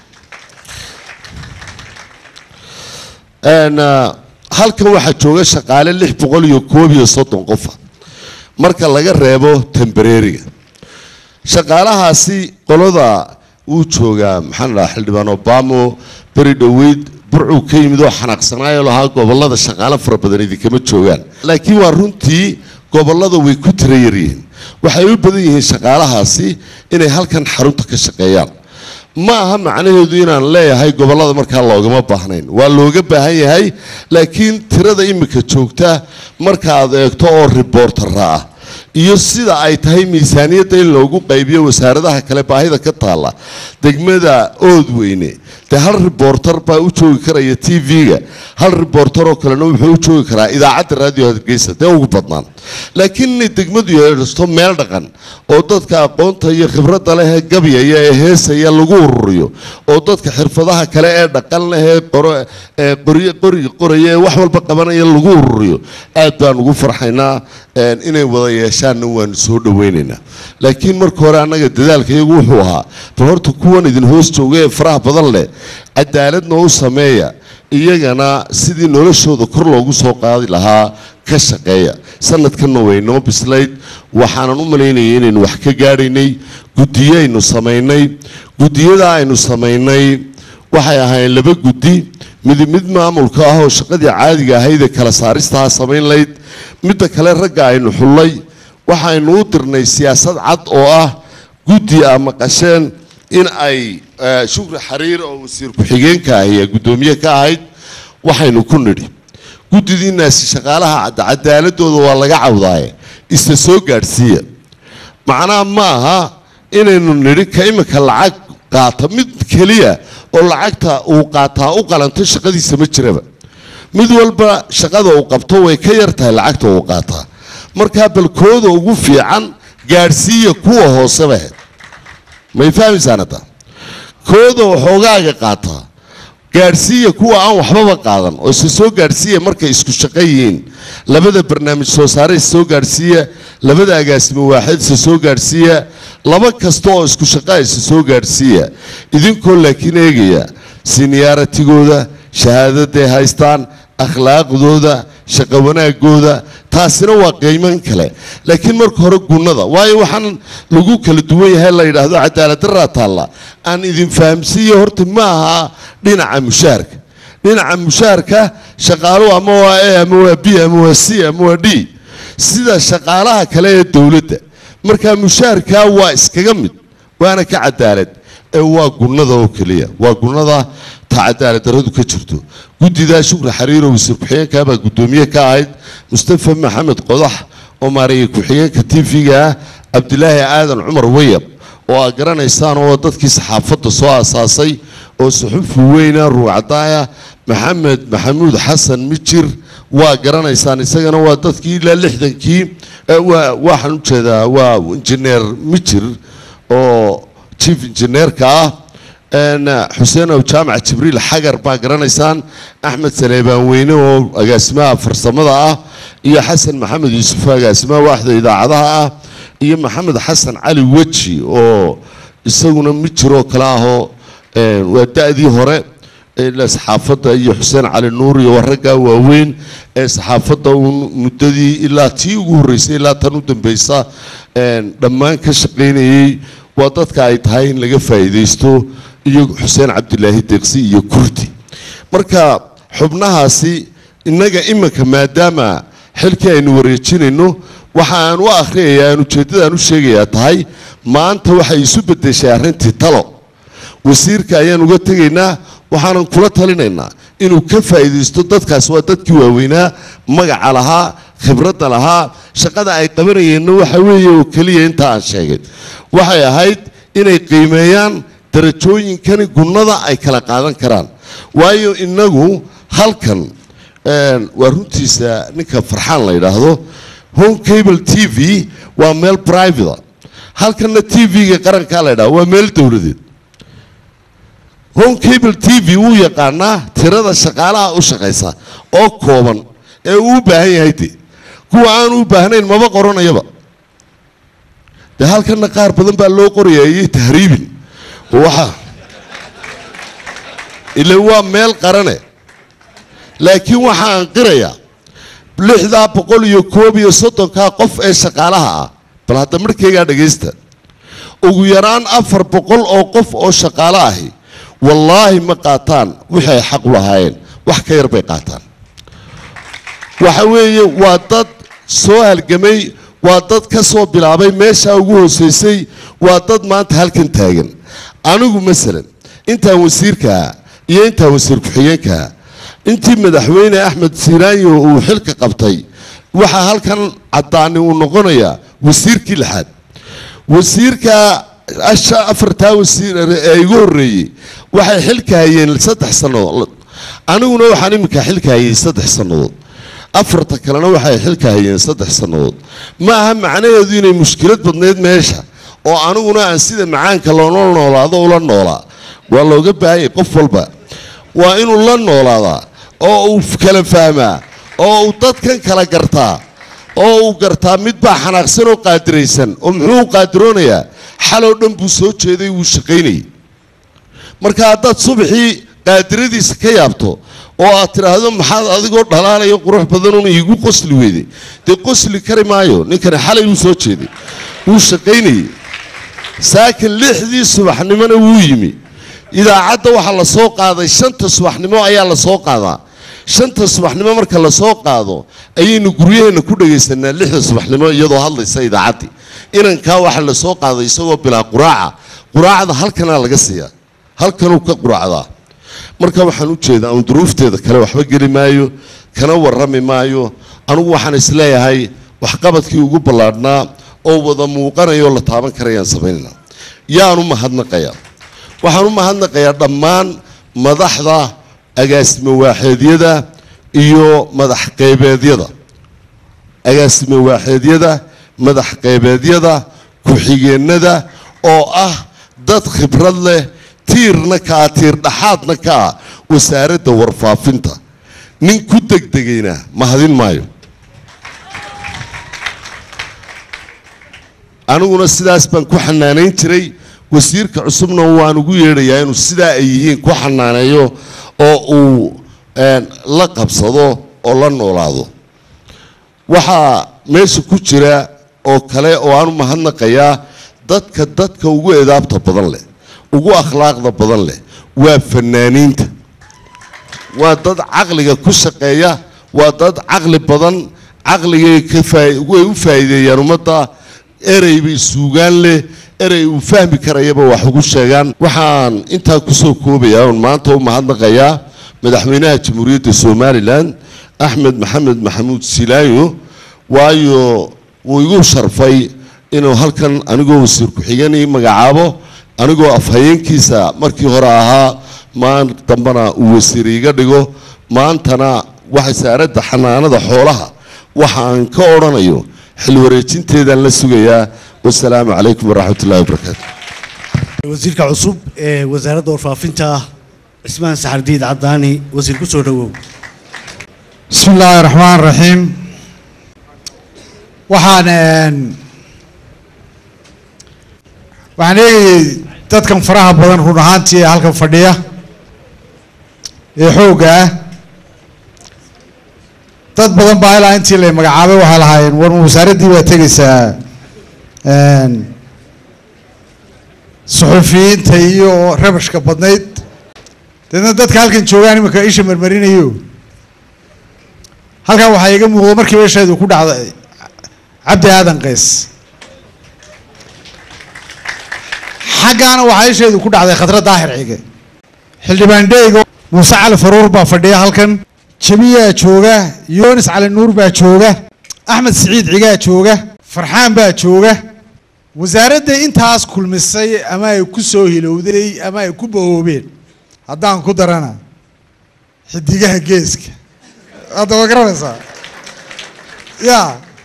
En, ah, halkan waxaa jooga shaqaale lix boqol iyo koob iyo soddon qofa marka laga reebo tembareeriga shaqaalahaasi qolada wuu joogaa maxaan dhahaa xildhibaan obamo beri dhoweyd burcuu ka yimid oo xanaaqsanaayo lahaa gobollada shaqaale fara badan idinkama joogaan laakiin waa runtii gobollada way ku tira yaryihiin waxay u badan yihiin shaqaalahaasi inay halkan xarunta ka shaqeeyaan ma aha macnaheedu inaan leeyahay gobollada markaa loogama baahnayn waa looga baahan yahay laakiin tirada imika joogta markaad eegto oo riboortara ah iyo sida ay tahay miisaaniyadda in loogu qaybiyo wasaaradaha kale baahida ka taalla degmada oodweyne dee hal riboortar baa u joogi karaya t v-ga hal riboortar oo kalena wuxuu u joogi karaa idaacadda raadiyo hargeysa dee ugu badnaan laakiin inay degmadu yeedhasto meel dhaqan oo dadka aqoonta iyo khibradda leh ee gabyaya ee heesaya lagu ururiyo oo dadka xirfadaha kale ee dhaqan leh ee qoro ee qoryo qoriga qoraya ee wax walba qabanaya lagu ururiyo aad baan ugu farxaynaa een, inay wada yeeshaanna waanu soo dhawaynaynaa laakiin marka hore annaga dadaalka iyagu wuxuu ahaa bal horta kuwan idin hoos jooga ee faraha badan leh cadaaladna u sameeya iyagana sidii noloshooda kor loogu soo qaadi lahaa ka shaqeeya sanadkanna way noo bislayd waxaanan u malaynayay inaynu wax ka gaadhaynay guddiyo aynu samaynay guddiyada aynu samaynay waxay ahaayeen laba guddi mid mid maamulka ah oo shaqadii caadiga ahayd ee kala saaristaha samayn layd midda kale ragga aynu xullay waxaynu u dirnay siyaasad cad oo ah guddi a maqasheen in ay eh, shukri xariir oo wasiir ku-xigeenka ahi ee guddoomiye ka ahayd waxaynu ku nidhi guddidiinaasi shaqaalaha cad- cadaaladooda waa laga cawdaaye isa soo gaadhsiiya macnaha ma aha inaynu nidhi ka imika lacag qaata mid keliya oo lacagta uu qaataa u qalanto shaqadiisa ma jiraba mid walba shaqada uu qabto way ka yar tahay lacagta uu qaataa markaa balkooda ugu fiican gaadhsiiya kuwa hooseba ahayd may fahmaysaan hadda kooda waxoogaaga qaataa gaadhsiiya kuwa aan waxbaba qaadan oo isa soo gaadhsiiya markay isku shaqo yihiin labada barnaamij soo saare isa soo gaadhsiiya labada agaasimo waaxid isa soo gaadhsiiya laba kasta oo isku shaqaa isa soo gaadhsiiya idinkoo laakiin eegaya siniyaaratigooda shahaadaday haystaan akhlaaqdooda shaqo wanaagooda taasina waa qiiman kale laakiin marka hore gunnada waayo waxaan lagu kala duwan yahay la yidhaahdo cadaaladdaraa taalla aan idin fahamsiiyo horta ma aha dhinaca mushaharka dhinaca mushaharka shaqaaluhu ama waa a ama waa b ama waa c ama waa d sida shaqaalaha kale ee dowladda marka mushaharka waa iskaga mid waana ka cadaalad ee waa gunnada oo keliya waa gunnada ta cadaalad darradu ka jirto guddidaa shukri xariiro wasiir ku-xigeenka baa guddoomiye ka ahayd mustafa maxamed qodax oo maareeyay ku-xigeenka tv-ga ah cabdilaahi aadan cumar wayab oo aad garanaysaan oo dadkii saxaafadda soo aasaasay oo suxufi weyna ruucdaaya maxamed maxamuud xasan mijir waa garanaysaan isagana waa dadkii ilaa lixdankii eh, waa- waxaan u jeedaa waa injineer mijir oo chief engineerka ah een, xuseen ow jaamac jibriil xagar baa garanaysaan axmed saleebaan weyne oo agaasimaha farsamada ah iyo xasan maxamed yuusuf agaasimaha waaxda idaacadaha ah iyo maxamed xasan cali weji oo isaguna mijir oo kale ahoo een, waa da-dii hore ilaa saxaafadda iyo xuseen cali nuur iyo waraggaa waaweyn ee saxaafadda uun muddadii ilaa tii ugu horreysay ilaa tan u dambeysa een, dhammaan ka shaqaynayey waa dadka ay tahay in laga faa'iidaysto iyo xuseen cabdilaahi deeqsi iyo kurdi marka xubnahaasi innaga iminka maadaama xilkii aynu wareejinayno waxa aan u akhriyayaa aan ujeeddadaan u sheegayaa tahay maanta waxay isu beddeshay arrintii talo wasiirka ayaan uga tegaynaa waxaanan kula talinaynaa inuu ka faa'iidaysto dadkaas waa dadkii waaweynaa magaca lahaa khibradda lahaa shaqada ay qabanayeenna waxa weeye oo keliya inta aan sheegay waxay ahayd inay qiimeeyaan darajooyinkani gunnada ay kala qaadan karaan waayo innagu halkan een, waa runtiisa ninka farxaan la yidhaahdo home cable t v waa meel private halkanna t v-ga qarankaa la yidhahdo waa meel dowladeed home cable t v wuu yaqaanaa tirada shaqaalaha u shaqaysa oo kooban ee uu u baahan yahay de kuwa aan u baahnayn maba qoranayaba dee halkanna qaar badan baa loo qorayayay tahriibin waxa ila waa meel qarane laakiin waxaan qirayaa lixdaa boqol iyo koob iyo soddonkaa qof ee shaqaalaha ah bal hadda markaygaa dhagaysta ugu yaraan afar boqol oo qof oo shaqaalo ahi wallaahi ma qaataan wixii ay xaq u lahaayeen wax ka yar bay qaataan waxa weeye waa dad soo halgamay waa dad ka soo bilaabay meeshaa ugu hooseysay waa dad maanta halkan taagan anigu masalan intaan wasiirkaa iyo intaan wasiir ku-xigeenkaa intii madaxweyne axmed siiraanyo uu xilka qabtay waxaa halkan caddaani uu noqonayaa wasiirkii lixaad wasiirka asha afartaa wasiir ee igu horreeyey waxay xilka hayeen saddex sannadood aniguna waxaan iminka xilka hayay saddex sannadood afarta kalena waxay xilka hayeen saddex sannadood ma aha macnaheedu inay mushkilad badnayd meesha oo aniguna aan sida macaanka loola noolaado ula noolaa waa looga baahan yahay qof walba waa inuu la noolaadaa oo uu kala fahmaa oo uu dadkan kala gartaa oo uu gartaa mid baa xanaaqsan oo qaadiraysan oo muxuu u qaadiroonayaa xaloo dhan buu soo jeeday wuu shaqaynayay marka haddaad subaxii qaadiradiisa ka yaabto oo aad tidhaahdo maxaad adigoo dhalaalayo qurux badanun iigu qosli weyday dee qosli kari maayo ninkani xalay wuu soo jeeday wuu shaqaynayey saakin lixdii subaxnimona wuu yimi idaacadda waxaa la soo qaaday shanta subaxnimo ayaa la soo qaadaa shanta subaxnimo marka la soo qaado ayaynu guryaheenna ku dhagaysanaa lixda subaxnimo iyadoo hadlaysa idaacaddii inankaa waxaa la soo qaaday isagoo bilaa quraaca quraacda halkanaa laga siiyaa halkanuu ka quraacdaa marka waxaan u jeedaa uun duruufteeda kale waxba geli maayo kana warrami maayo anugu waxaan isleeyahay waxqabadkii ugu ballaadhnaa oo wada muuqanaya oo la taaban karayaan samaynayna yaan u mahadnaqayaa waxaan u mahadnaqayaa dhammaan madaxda agaasimo waaxeedyada iyo madax qeybeedyada agaasimo waaxeedyada madax qeybeedyada ku-xigeennada oo ah dad khibrad leh tiirna ka ah tiir dhaxaadna ka ah wasaaradda warfaafinta nin ku degdegayna mahadin maayo aniguna sidaas baan ku xanaanayn jiray wasiirka cusubna waan ugu yeedhayaa inuu sidaa ay yihiin ku xanaaneeyo oo uu la qabsado oo la noolaado waxaa meesha ku jira oo kale oo aan u mahadnaqayaa dadka dadka ugu edaabta badan leh ugu akhlaaqda badan leh waa fanaaniinta waa dad caqliga ku shaqeeya waa dad caqli badan caqligay ka faa- way u faa'iideeyaan ummadda erey bay suugaan leh erey uu fahmi karayaba wax ugu sheegaan waxaan intaa kusoo koobayaa oon maanta u mahadnaqayaa madaxweynaha jamhuuriyadda somalilan axmed maxamed maxamuud silaayo waayo wuu igu sharfay inuu halkan anigoo wasiir ku-xigeen ii magacaabo anigoo afhayeenkiisa markii hore ahaa maan dambana uu wasiir iiga dhigo maantana wasaaradda xanaanada xoolaha waxa aan ka odhanayo xil wareejinteedaan la sugayaa wasalaamu calaykum waraxmat ullahi wabarakaatu wasiirka cusub ee wasaaradda warfaafinta cismaan saxardiid cadaani wasiir ku soo dhowow بسم الله الرحمن الرحيم waxaan een, waxaan eegayay dadkan faraha badan run ahaantii ee halkan fadhiya ee xoogga ah dad badan baa ilaa intii la magacaabay waxay lahaayeen war ma wasaaraddii baa tegaysaa een, suxufiyiinta iyo rabashka badnayd deedna dadka halkan joogaan iminka isha marmarinayo halkan waxaa iga muuqda markiiba isheedu ku dhacday cabdi aadan qays xaggaana waxaa isheedu ku dhacday khadra daahir cige xildhibaan dheygo muuse cali faruur baa fadhiya halkan jamiyaa jooga yoonis cali nuur baa jooga axmed siciid cigaa jooga farxaan baa jooga wasaaradda intaas kulmisay ama ay ku soo hilowday ama ay ku bahoobeen haddaan ku darana xidigaha geeska hadda waa garanaysaa ya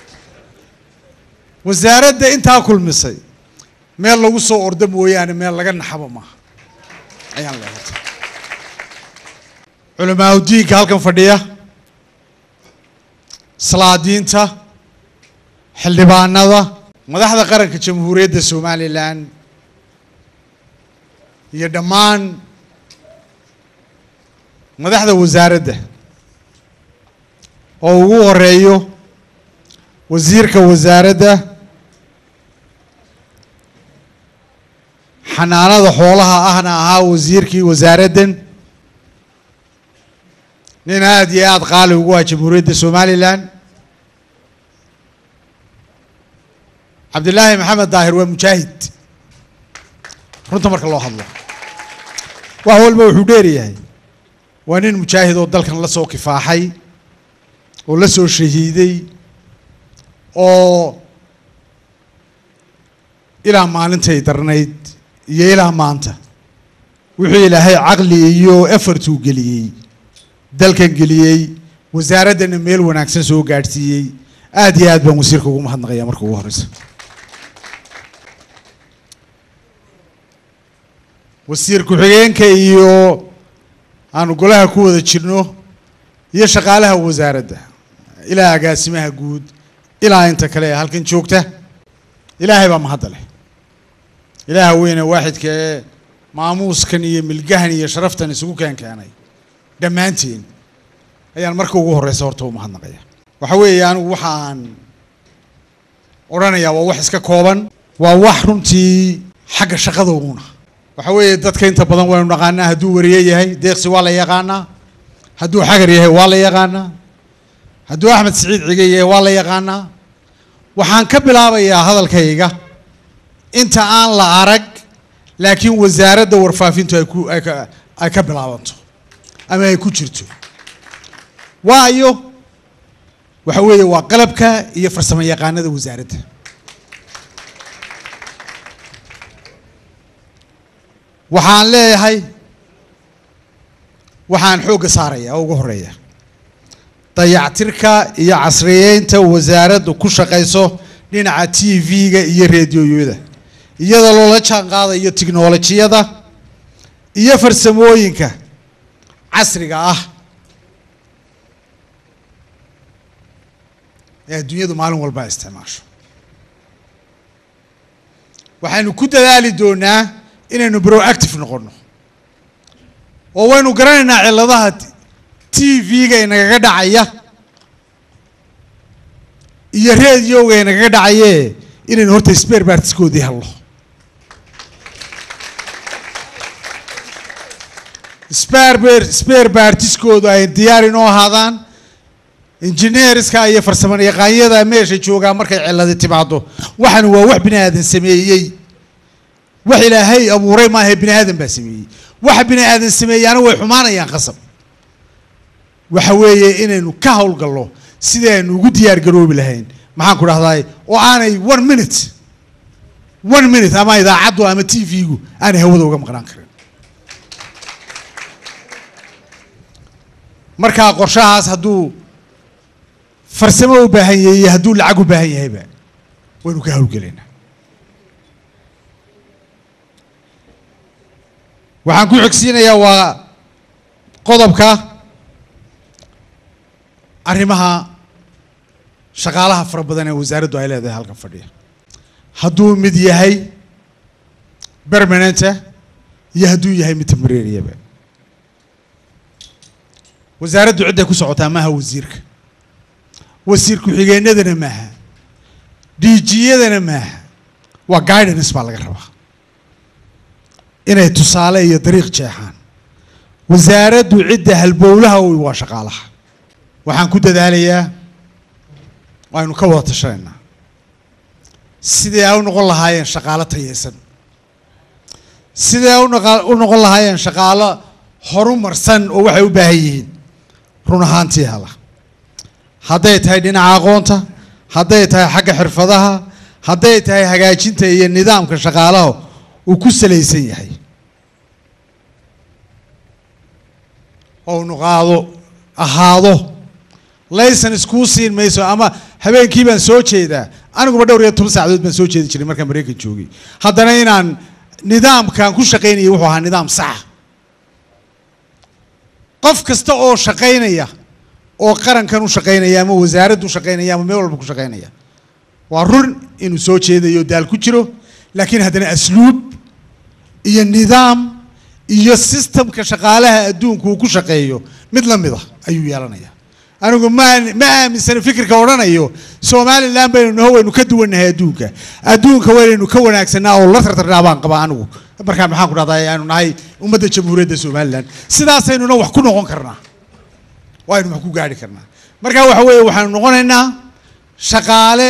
wasaaradda intaa kulmisay meel lagu soo ordo mooyaane meel laga naxaba maaha ayaan leehay culamaauddiinka halkan fadhiya salaadiinta xildhibaanada madaxda qaranka jamhuuriyadda somalilan iyo dhammaan madaxda wasaaradda oo ugu horeeyo wasiirka wasaaradda xanaanada xoolaha ahna ahaa wasiirkii wasaaraddan nin aada iyo aada qaali ugu ah jamhuuriyadda somalilan cabdilaahi maxamed daahir waa mujaahid runta marka loo hadlo wax walba wuxuu dheeryahay waa nin mujaahid oo dalkan la soo kifaaxay oo la soo shahiiday oo ilaa maalintay darnayd iyo ilaa maanta wuxuu ilaahay caqli iyo efartuu geliyey dalkan geliyey wasaaraddana meel wanaagsan soo gaadhsiiyey aada iyo aad baan wasiirka ugu mahadnaqaya marka ugu horeysa wasiir ku-xigeenka iyo aanu golaha ku wada jirno iyo shaqaalaha wasaaradda ilaa agaasimaha guud ilaa inta kale ee halkan joogta ilaahay baa mahadda leh ilaaha weyne waaxidka ee maamuuskan iyo milgahan iyo sharaftan isugu keen keenay dhammaantiin ayaan marka ugu horeysa horta u mahadnaqaya waxa weeye anigu waxaan odhanayaa waa wax iska kooban waa wax runtii xagga shaqada uuna waxa weeye dadka inta badan waynu naqaanaa hadduu wariye yahay deeqsi waa la yaqaanaa hadduu xagar yahay waa la yaqaanaa hadduu axmed siciid cige yahay waa la yaqaanaa waxaan ka bilaabayaa hadalkayga inta aan la arag laakiin wasaaradda warfaafintu ay ku ay ka ay ka bilaabanto ama ay ku jirto waayo waxa weeye waa qalabka iyo farsamo yaqaanada wasaaradda waxaan leeyahay waxaan xoogga saaraya oo ugu horeeya dayactirka iyo casriyeynta wasaaraddu ku shaqayso dhinaca t v-ga iyo reediyoyada iyadoo loola jaan qaadayo tiknolojiyada iyo farsamooyinka casriga ah ee adduunyadu maalin walba ay isticmaasho waxaynu ku dadaali doonaa inaynu proactive noqono oo waynu garanaynaa cilladaha t v-ga inagaga dhacaya iyo rediyoga inagaga dhacaye inaynu horta sper bartiskoodii helno sper sper bartiskoodu ay diyaar inoo ahaadaan injineeriska iyo farsamo yaqaanyada meesha joogaa markay cilladi timaado waxan waa wax bini aadan sameeyey wax ilaahay abuuray maaha bini aadan baa sameeyey waxa bini aadan sameeyaana way xumaanayaan qasab waxa weeye inaynu ka howlgallo sidii aynu ugu diyaar garoobi lahayn maxaan ku dhahdaay oo aanay one minute one minute ama idaacaddu ama t v-gu aanay hawada uga maqnaan karin markaa qorshahaas hadduu farsamo u baahan yahay iyo hadduu lacag u baahan yahayba waynu ka howlgelaynaa waxaan ku xigsiinayaa waa qodobka arrimaha shaqaalaha fara badan ee wasaaraddu ay leedahay halkan fadhiya hadduu mid yahay permanenta iyo hadduu yahay mid tembrariyaba wasaaraddu cidday ku socotaa maaha wasiirka wasiir ku-xigeenadana maaha diijiyadana maaha waa guidance baa laga rabaa inay tusaale iyo dariiq jeexaan wasaaraddu cidda halbowlaha u waa shaqaalaha waxaan ku dadaalayaa waynu ka wada tashanaynaa sidii ay u noqon lahaayeen shaqaalo tayeysan sidii ay unoqa u noqon lahaayeen shaqaalo horumarsan oo waxay u baahan yihiin run ahaantii hala hadday tahay dhinaca aqoonta hadday tahay xagga xirfadaha hadday tahay hagaajinta iyo nidaamka shaqaalaha uu ku salaysan yahay oo nuqaado ahaado laysan iskuu siin mayso ama habeenkii baan soo jeedaa aniguba dhowr iyo toban saacadood baan soo jeedi jiray markaan maraykan joogay haddana inaan nidaamkaan ku shaqaynayay wuxuu ahaa nidaam saxa qof kasta oo shaqaynaya oo qarankan u shaqaynaya ama wasaaraddu shaqaynaya ama meel walba ku shaqaynaya waa run inuu soo jeedayo daal ku jiro laakiin haddana asluub iyo nidaam iyo systemka shaqaalaha adduunku uu ku shaqeeyo mid la mid ah ayuu yeelanaya anigu ma ma aaminsana fikirka odhanayo somalilan baynu naho waynu ka duwannahay adduunka adduunka waynaynu ka wanaagsanaa oo la tartarnaa baan qabaa anigu markaa maxaan ku dhahdaa aanu nahay ummadda jamhuuriyadda somalilan sidaasaynuna wax ku noqon karnaa waynu wax ku gaari karnaa markaa waxa weeye waxaanu noqonaynaa shaqaale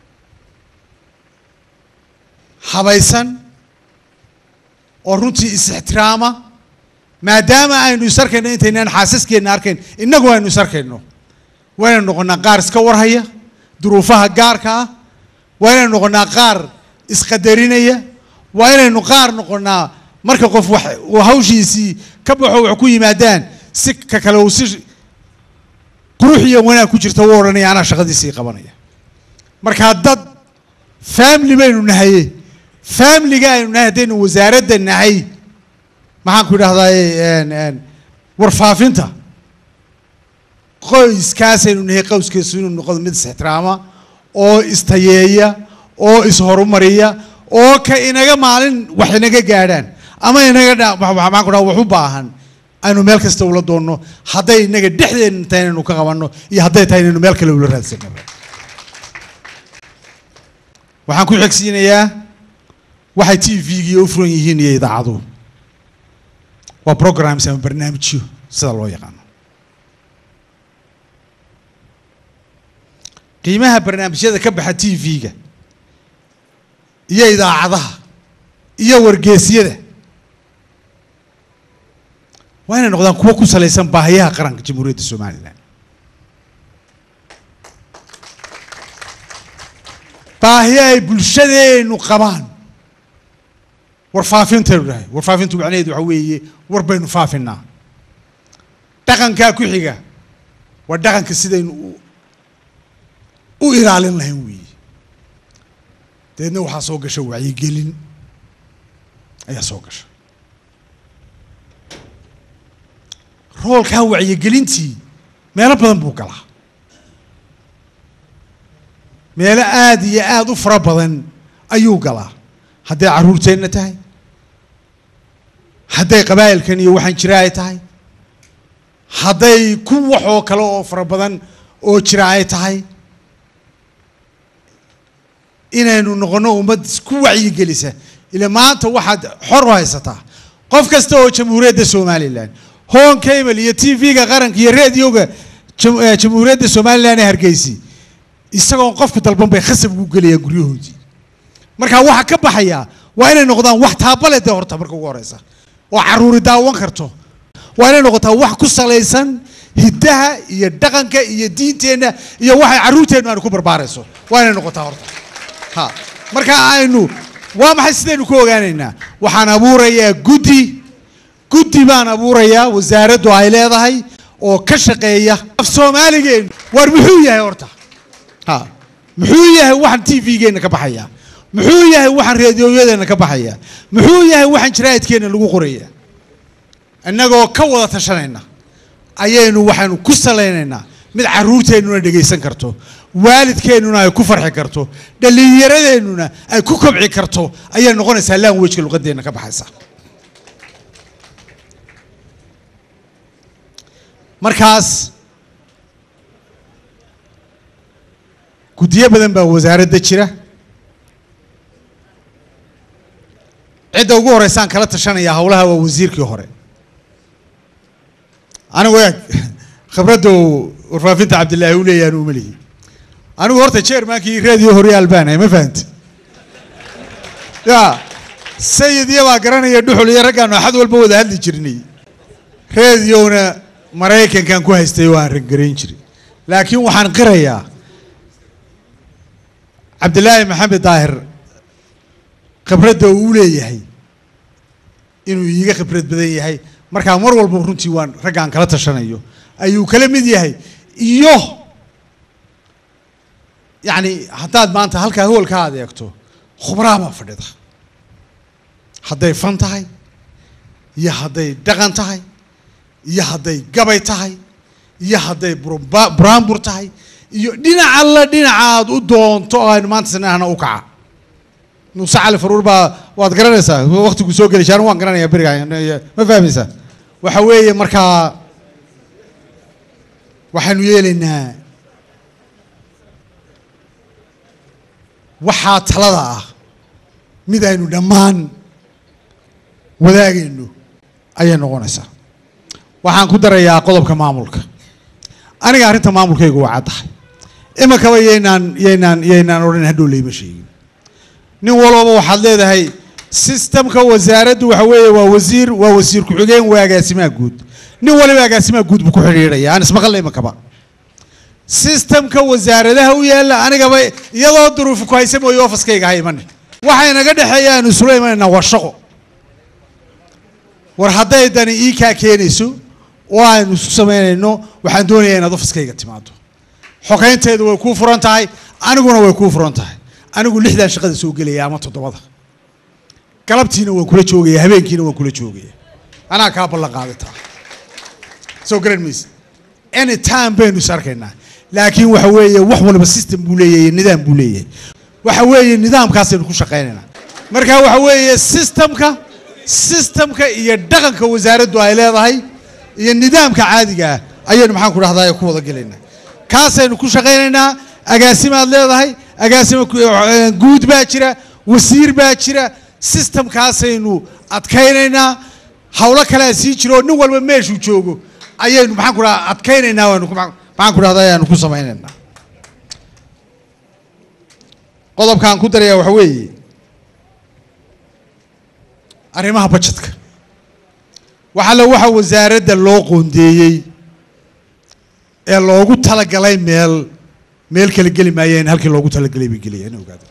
habaysan oo runtii is-ixtiraama maadaama aynu is arkayno intaynaan xaasaskeenna arkayn innagu aynu is arkayno waa inaynu noqonnaa qaar iska warhaya duruufaha gaarka ah waa inaynu noqonnaa qaar isqadarinaya waa inaynu qaar noqonnaa marka qof wax uu hawshiisii ka baxo wax ku yimaadaan si ka kale uu si qurux iyo wanaag ku jirta u odhanaya anaa shaqadiisii qabanaya markaa dad family baynu nahaye familiga aynu nahay haddaynu wasaaradda nahay maxaan ku idhahdaa warfaafinta qoyskaasaynu nahay qowskiisu inuu noqdo mid is-ixtiraama oo istayeeya oo is-horumariya oo ka inaga maalin wax inaga gaadhaan ama inaga dha maxaan ku dhaha wax u baahan aynu meel kasta ula doonno hadday inaga dhexdeena tahay inaynu ka qabanno iyo hadday tahay inaynu meel kale ula raadsano waxaan ku xigsiinayaa waxay t v-gii u furan yihiin iyo idaacaduhu waa programs ama barnaamijyo sida loo yaqaano qiimaha barnaamijyada ka baxa t v-ga iyo idaacadaha iyo wargeesyada waa inay noqdaan kuwo ku salaysan baahiyaha qaranka jamhuuriyadda somalilan baahiya ay bulshadeenu qabaan warfaafintaynu dhahay warfaafintu macnaheedu waxa weeye war baynu faafinaa dhaqankaa ku xiga waa dhaqanka sidaynu u u ilaalin lahayn weeye dabeedna waxaa soo gasha wacyigelin ayaa soo gasha roolkaa wacyigelintii meelo badan buu galaa meelo aada iyo aada u fara badan ayuu galaa hadday carruurteenna tahay hadday qabaa'ilkan iyo waxaan jira ay tahay hadday ku waxoo kale oo fara badan oo jira ay tahay inaynu noqonno ummad isku wacyigelisa ila maanta waxaad xor u haysataa qof kasta oo jamhuuriyadda somalilan hon cable iyo t v-ga qaranka iyo radioga jamhuuriyadda somalilan ee hargeysi isagoon qofka dalban bay khasab ugu gelayaan guryahoodii marka waxa ka baxaya waa inay noqdaan wax taabale dee horta marka ugu horeysa oo caruuri daawan karto waa inay noqotaa wax ku salaysan hiddaha iyo dhaqanka iyo diinteenna iyo waxay carruurteennu aanu ku barbaarayso waa inay noqotaa horta ha marka aynu waa maxay sidaynu ku ogaanaynaa waxaan abuurayaa guddi guddi baan abuurayaa wasaaraddu ay leedahay oo ka shaqeeya af soomaaligeenu waar muxuu yahay horta ha muxuu yahay waxaan t v-geenna ka baxaya muxuu yahay waxaan reediyoyadeenna ka baxaya muxuu yahay waxaan jaraa'idkeenna lagu qoraya innagoo ka wada tashanayna ayaynu waxaynu ku salaynaynaa mid carruurteennuna dhegaysan karto waalidkeennuna ay ku farxi karto dhallinyaradeenuna ay ku kobci karto ayay noqonaysaa languageka luqadeenna ka baxaysa markaas guddiyo badan baa wasaaradda jira cidda ugu horeysaan kala tashanaya howlaha waa wasiirkii hore anigu eeg khibradda uu warfaafinta cabdillaahi u leeyahan uma lihi anigu horta jeermankii radio horyaal baan ahay ma fahamti ya sayid iyo baa garanaya dhuxul iyo raggaanu axad walba wada hadli jirnay radiona maraykankan ku haystay oo aan rangarayn jirin laakiin waxaan qirayaa cabdillaahi maxamed daahir khibradda uu leeyahay inuu iiga khibrad badan yahay markaa mar walba runtii waan raggaan kala tashanayo ayuu kala mid yahay iyo yacni haddaad maanta halkaa hoolka aad eegto khubraa baa fadhida hadday fan tahay iyo hadday dhaqan tahay iyo hadday gabay tahay iyo hadday burba- buraanbur tahay iyo dhinac alla dhinacaad u doonto oo aynu maanta sinahna u kaca muuse cali faruur baa waad garanaysaa waktigu soo geli jaaran waan garanayaa beriga ma fahmaysaa waxa weeye markaa waxaanu yeelaynaa waxaa talada ah mid aynu dhammaan wadaagayno ayay noqonaysaa waxaan ku darayaa qodobka maamulka aniga arrinta maamulkaygu waa caddahay iminkaba yaynaan yaynaan yaynaan odhan hadhow layma sheegin nin walbaba waxaad leedahay sistamka wasaaraddu waxa weeye waa wasiir waa wasiir ku-xigeen waa agaasimaha guud nin waliba agaasimaha guud buu ku xidhiidhaya aan ismaqalla iminkaba sistamka wasaaradaha u yaalla anigaba iyadoo duruufi ku haysa mooye ofaskayga ha imane waxay naga dhexeeya aanu isula imanaynaa waa shaqo war hadday dani ii kaa keenayso oo aynu isku samaynayno waxaan doonayaa inaad ofiskayga timaado xogeynteedu way kuu furan tahay aniguna way kuu furan tahay anigu lixdan shaqada soo gelaya ama toddobada galabtiina waan kula joogaya habeenkiina waan kula joogaya anaa kaa ballan qaadataa soo garan mayse any time baynu is arkaynaa laakiin waxa weeye wax walba system buu leeyahay nidaam buu leeyahay waxa weeye nidaamkaasaynu ku shaqaynaynaa marka waxa weeye systemka systemka iyo dhaqanka wasaaraddu ay leedahay iyo nidaamka caadiga ah ayaynu maxaan ku dhahdaa ku wada gelaynaa kaasaynu ku shaqaynaynaa agaasimaad leedahay agaasima ku- eh, guud baa jira wasiir baa jira systemkaasaynu adkaynaynaa hawlo kalea sii jiro oo nin walba meeshuu joogo ayaynu maxaan ku dhahaa adkaynaynaa waanu ku- maxaan ku dhahdaa ayaanu ku samaynaynaa qodobkaan ku darayaa waxa weeye arrimaha bajetka waxa la waxa wasaaradda loo qoondeeyey ee loogu talagalay meel meel kala geli maayeen halkii loogu talagalay bay gelayaan ogaada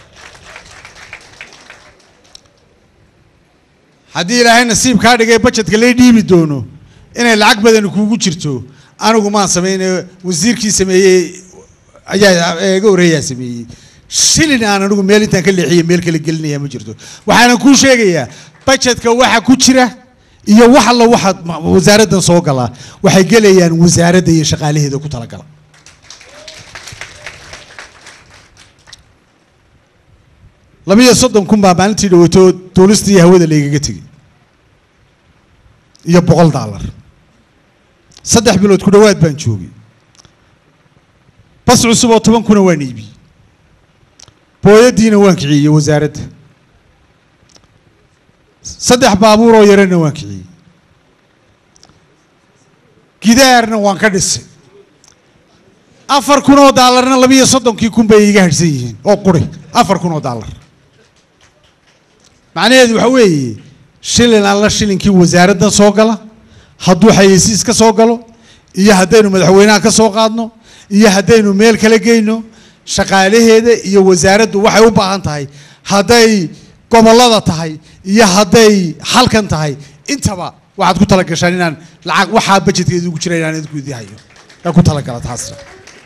haddii ilaahay nasiib kaa dhigay bajetka lay dhiibi doono inay lacag badani kuugu jirto anigu maan samaynayo wasiirkii sameeyey ayaa iga horreeyaa sameeyey shilin aan anigu meel intaan ka leexiye meel kala gelinaya ma jirto waxaanan kuu sheegayaa bajetka waxa ku jira iyo wax alla waxa ma- wasaaraddan soo galaa waxay gelayaan wasaaradda iyo shaqaalaheeda ku talagala labiyo soddon kun baa maalintii dhawato duulistii hawada laygaga tegey iyo boqol daalar saddex bilood ku dhowaad baan joogay bas cusub oo toban kuna waan iibiyey booyadiina waan kiciyey wasaaradda saddex baabuur oo yarana waan kiciyey gidaarna waan ka dhisay afar kun oo daalarna labiyo soddonkii kun bay iga hadhsan yihiin oo quri afar kun oo daalar macnaheedu waxa weeye shilin alla shilinkii wasaaraddan soo gala hadduu xayeysiis ka soo galo iyo haddaynu madaxweynaha ka soo qaadno iyo haddaynu meel kala geyno shaqaalaheeda iyo wasaaraddu waxay u baahan tahay hadday gobollada tahay iyo hadday halkan tahay intaba waxaad ku talagashaan inaan lacag waxaa bajetkeedu ugu jira inaan idinku idii hayo yaa ku talagala taasna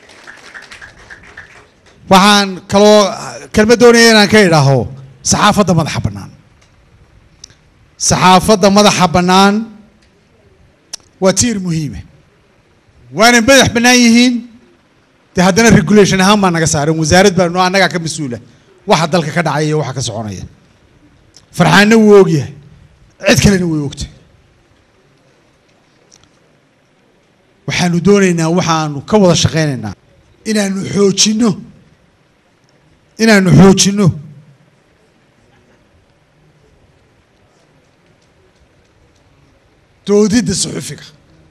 waxaan kaloo kelmad doonaya inaan ka idhaaho saxaafadda madaxa bannaan saxaafadda madaxa bannaan waa tiir muhiime waana madax bannaan yihiin dee haddana regulation ahaan baa naga saaran wasaarad baa no annagaa ka mas-uula waxa dalka ka dhacaya iyo waxa ka soconaya farxaanna wuu ogyahay cid kalena way ogtahay waxaanu doonaynaa waxaanu ka wada shaqaynaynaa inaanu xoojinno inaanu xoojinno doodidda suxufiga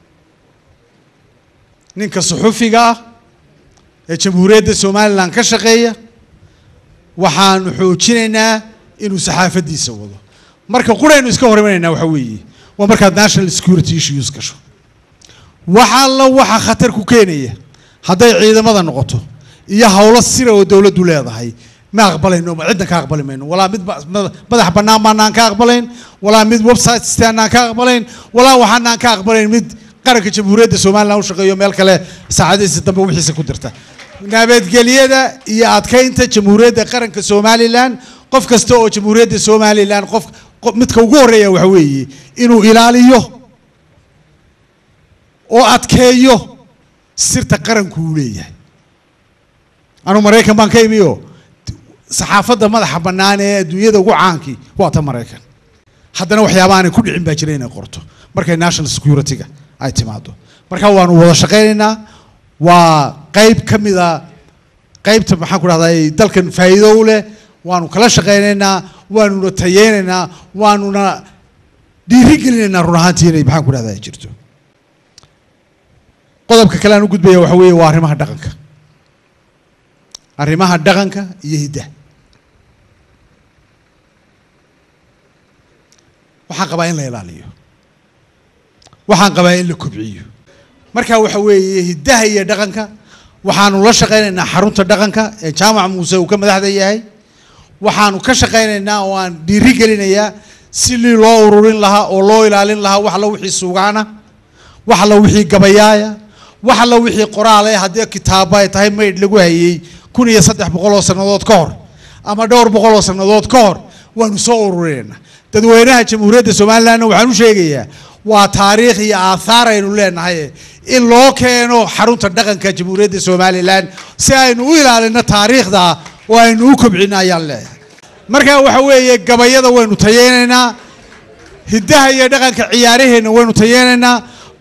ninka suxufiga ah ee jamhuuriyadda somalilan ka shaqeeya waxaanu xoojinaynaa inuu saxaafaddiisa wado marka quraynu iska hormanaynaa waxa weeye waa markaad national security issues gasho wax alla waxa khatar ku keenaya hadday ciidamada noqoto iyo howlo sira oo dowladdu leedahay ma aqbalayno ma cidna ka aqbali mayno walaa mid ba- mada- madax bannaan baanaan ka aqbalayn walaa mid website aanaan ka aqbalayn walaa waxaanaan ka aqbalayn mid qaranka jamhuuriyadda somalilan u shaqeeyo meel kale saacadihiisa dambe wixiisa ku dirta nabadgelyada iyo adkaynta jamhuuriyadda qaranka somalilan qof kasta oo jamhuuriyadda somalilan qof qof- midka ugu horreeya waxa weeye inuu ilaaliyo oo adkeeyo sirta qaranku uu leeyahay anuu maraykan baan ka imiyo saxaafadda madaxa bannaan ee adduunyada ugu caankii waa ta maraykan haddana waxyaaba aanay ku dhicin baa jira inay qorto markay national security-ga ay timaado marka waanu wada shaqaynaynaa waa qayb ka mida qaybta maxaan ku dhahdaa dalkan faa'iido u leh waanu kala shaqaynaynaa waanuna tayeynaynaa waanuna dhiirigelinaynaa run ahaantii inay maxaan ku dhahdaa ay jirto qodobka kale aan u gudbaya waxa weeye waa arrimaha dhaqanka arrimaha dhaqanka iyo hiddaha waxaan qabaa in la ilaaliyo waxaan qabaa in la kobciyo marka waxa weeye hiddaha iyo dhaqanka waxaanu la shaqaynaynaa xarunta dhaqanka ee jaamac muuse uu ka madaxda yahay waxaanu ka shaqaynaynaa oo aan dhiiri gelinayaa si lii loo ururin lahaa oo loo ilaalin lahaa wax alla wixii suugaana wax alla wixii gabayaaya wax alla wixii qoraale haddii kitaabo ay tahay maydh lagu hayey kun iyo saddex boqol oo sannadood ka hor ama dhowr boqol oo sannadood ka hor waanu soo ururinaynaa dadweynaha jamhuuriyadda somalilandna waxaan u sheegayaa waa taariikh iyo aathaar aynu leenahay in loo keeno xarunta dhaqanka jamhuuriyadda somalilan si aynu u ilaalino taariikhda oo aynu u kobcino ayaan leeyahay marka waxa weeye gabayada waynu tayeynaynaa hiddaha iyo dhaqanka ciyaaraheenna waynu tayeynaynaa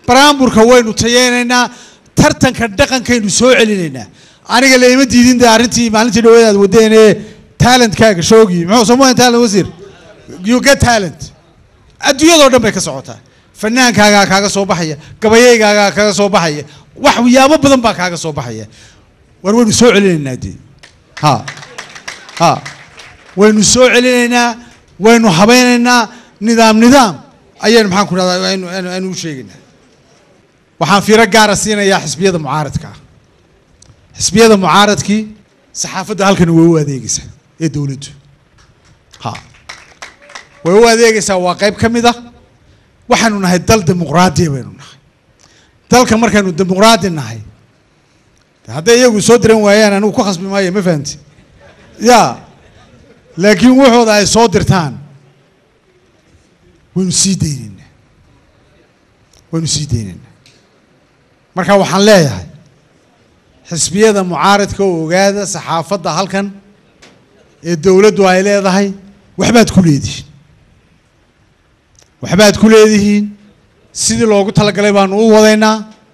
baraamburka waynu tayeynaynaa tartanka dhaqankaynu soo celinaynaa aniga laima diidin de arrintii maalintii dhaweed aad wadeen ee talentkaaga shoogii muxuu somahan talent wasiir you get talent adduunyadoo dhan bay ka socotaa fanaankaagaa kaaga soo baxaya gabayaygaagaa kaaga soo baxaya waxyaabo badan baa kaaga soo baxaya war waynu soo celinaynaa dee ha ha waynu soo celinaynaa waynu habaynaynaa nidaam nidaam ayaynu maxaan ku dhahdaa aynu aynu aynu u sheegaynaa waxaan fiiro gaara siinayaa xisbiyada mucaaradka ah xisbiyada mucaaradkii saxaafadda halkan way u adeegaysaa ee dowladdu ha way u adeegaysaa waa qayb ka mid ah waxaanu nahay dal dimuqraadiya baynu nahay dalka markaynu dimuqraadi nahay hadday iyagu soo diran waayaan anigu ku khasbi maayo ma fahamti ya laakiin wuxooda ay soo dirtaan waynu sii daynaynaa waynu sii daynaynaa marka waxaan leeyahay xisbiyada mucaaradka oo ogaada saxaafadda halkan ee dowladdu ay leedahay waxbaad ku leedihiin waxbaad ku leedihiin sidii loogu talagalay baanu u wadaynaa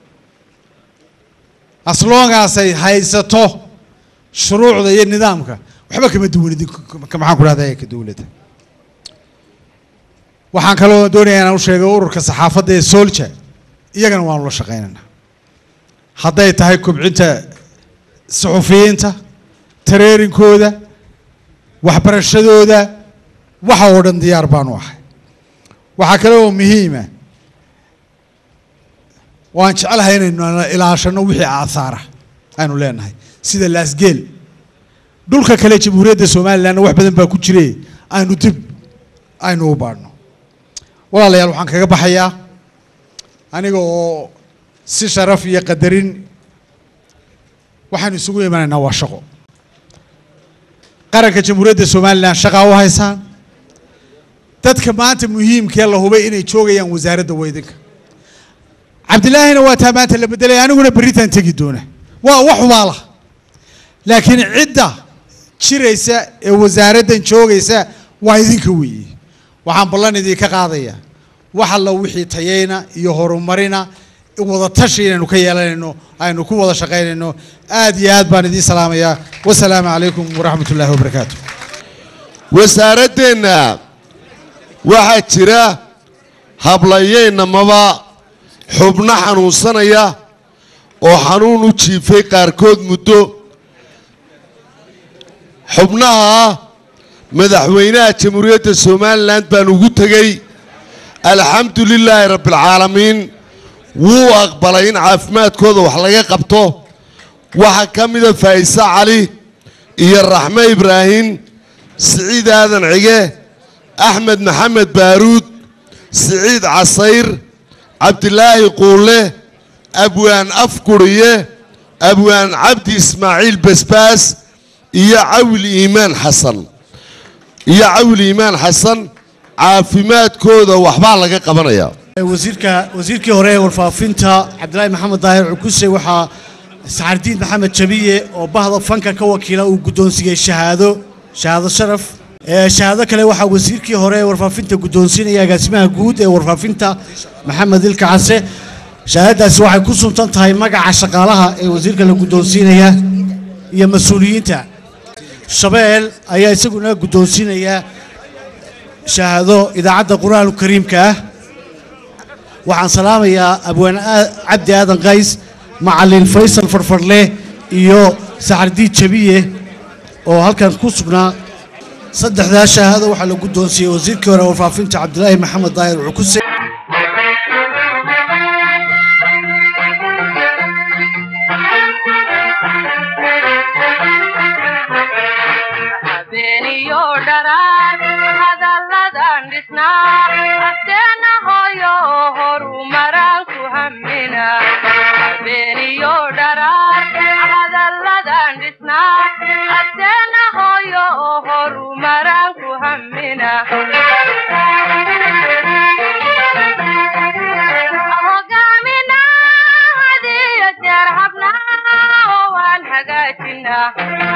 asloogaasay haysato shuruucda iyo nidaamka waxba kama duwanidin maxaan ku dhahdaa ka dowladda waxaan kaloo doonayaa inaan u sheego ururka saxaafadda ee solja iyagana waanu la shaqaynaynaa hadday tahay kobcinta suxufiyiinta tareerinkooda waxbarashadooda waxa oo dhan diyaar baanu ahay waxaa kale oo muhiima waan jecelahay inaynu ilaashano wixii aahaara aynu leenahay sida laasgeel dhulka kale jamhuuriyadda somalilandna wax badan baa ku jire aynu dib aynu u baadhno walaalayaal waxaan kaga baxayaa aniga oo si sharaf iyo qadarin waxaanu isugu imanaynaa waa shaqo qaranka jamhuuriyadda somalilan shaqaa u haysaan dadka maanta muhiimkee la hubay inay joogayaan wasaaradda weydinka cabdilaahina waa taa maanta la bedelay aniguna berritaan tegi doona waa wax hubaala laakiin cidda jiraysa ee wasaaraddan joogaysa waa idinka weeye waxaan ballan idinka qaadayaa wax alla wixii tayayna iyo horumarina wada tashi inaynu ka yeelanayno aynu ku wada shaqaynayno aad iyo aad baan idiin salaamayaa wasalaamu calaykum waraxmat ullaahi wabarakaatu wasaaraddeenna waxaa jira hablayeynamaba xubno xanuunsanaya oo xanuun u jiifay qaarkood muddo xubnaha madaxweynaha jamhuuriyadda somalilan baan ugu tegey alxamdu lilaahi rabbialcaalamiin wuu aqbalay in caafimaadkooda wax laga qabto waxaa ka mida faa'ise cali iyo raxme ibraahim siciid aadan cige axmed maxamed baaruud siciid casayr cabdilaahi quulle abwaan afguriye abwaan cabdi ismaaciil basbaas iyo cawil iimaan xasan iyo cawil iimaan xasan caafimaadkooda waxbaa laga qabanayaa wasiirka wasiirkii hore ee warfaafinta cabdilaahi maxamed daahir cukuse waxaa saxardiin maxamed jabiye oo bahda fanka ka wakiila uu guddoonsiiyey shahaado shahaado sharaf ee shahaado kale waxaa wasiirkii hore ee warfaafinta guddoonsiinaya agaasimaha guud ee warfaafinta maxamed ilka case shahaadadaasi waxay ku suntan tahay magaca shaqaalaha ee wasiirka la guddoonsiinaya iyo mas-uuliyiinta shabeel ayaa isaguna guddoonsiinaya shahaado idaacadda qur-aanka kariimka ah waxaan salaamayaa abwaan cabdi aadan qays macalin faysal farfarle iyo saxardiid jabiye oo halkan ku sugnaa saddexdaa shahaado waxaa la guddoonsiiyey wasiirkii hore warfaafinta cabdilaahi maxamed daahir cukuse habeeniyo dharaar hadalladan dhisnaa asteena hooyo horumaraan ku hamina habeeniyo dharaar hadalladan dhisnaa asteena hooyo horumaraan ku hamina hogaamina hadiyo jeer habnaa waan hagaajinaa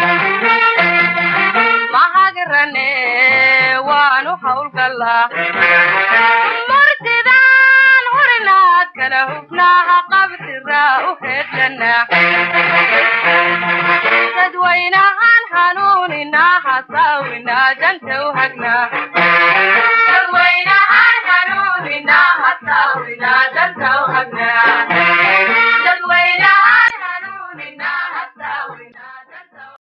mahagrane waanu hawlgallaa murtidaan hurinaad ka kala hubnaaha qabtiraa u heedlanaa dadwaynahan hanuuninaa hasaawinaa danta u hagnaa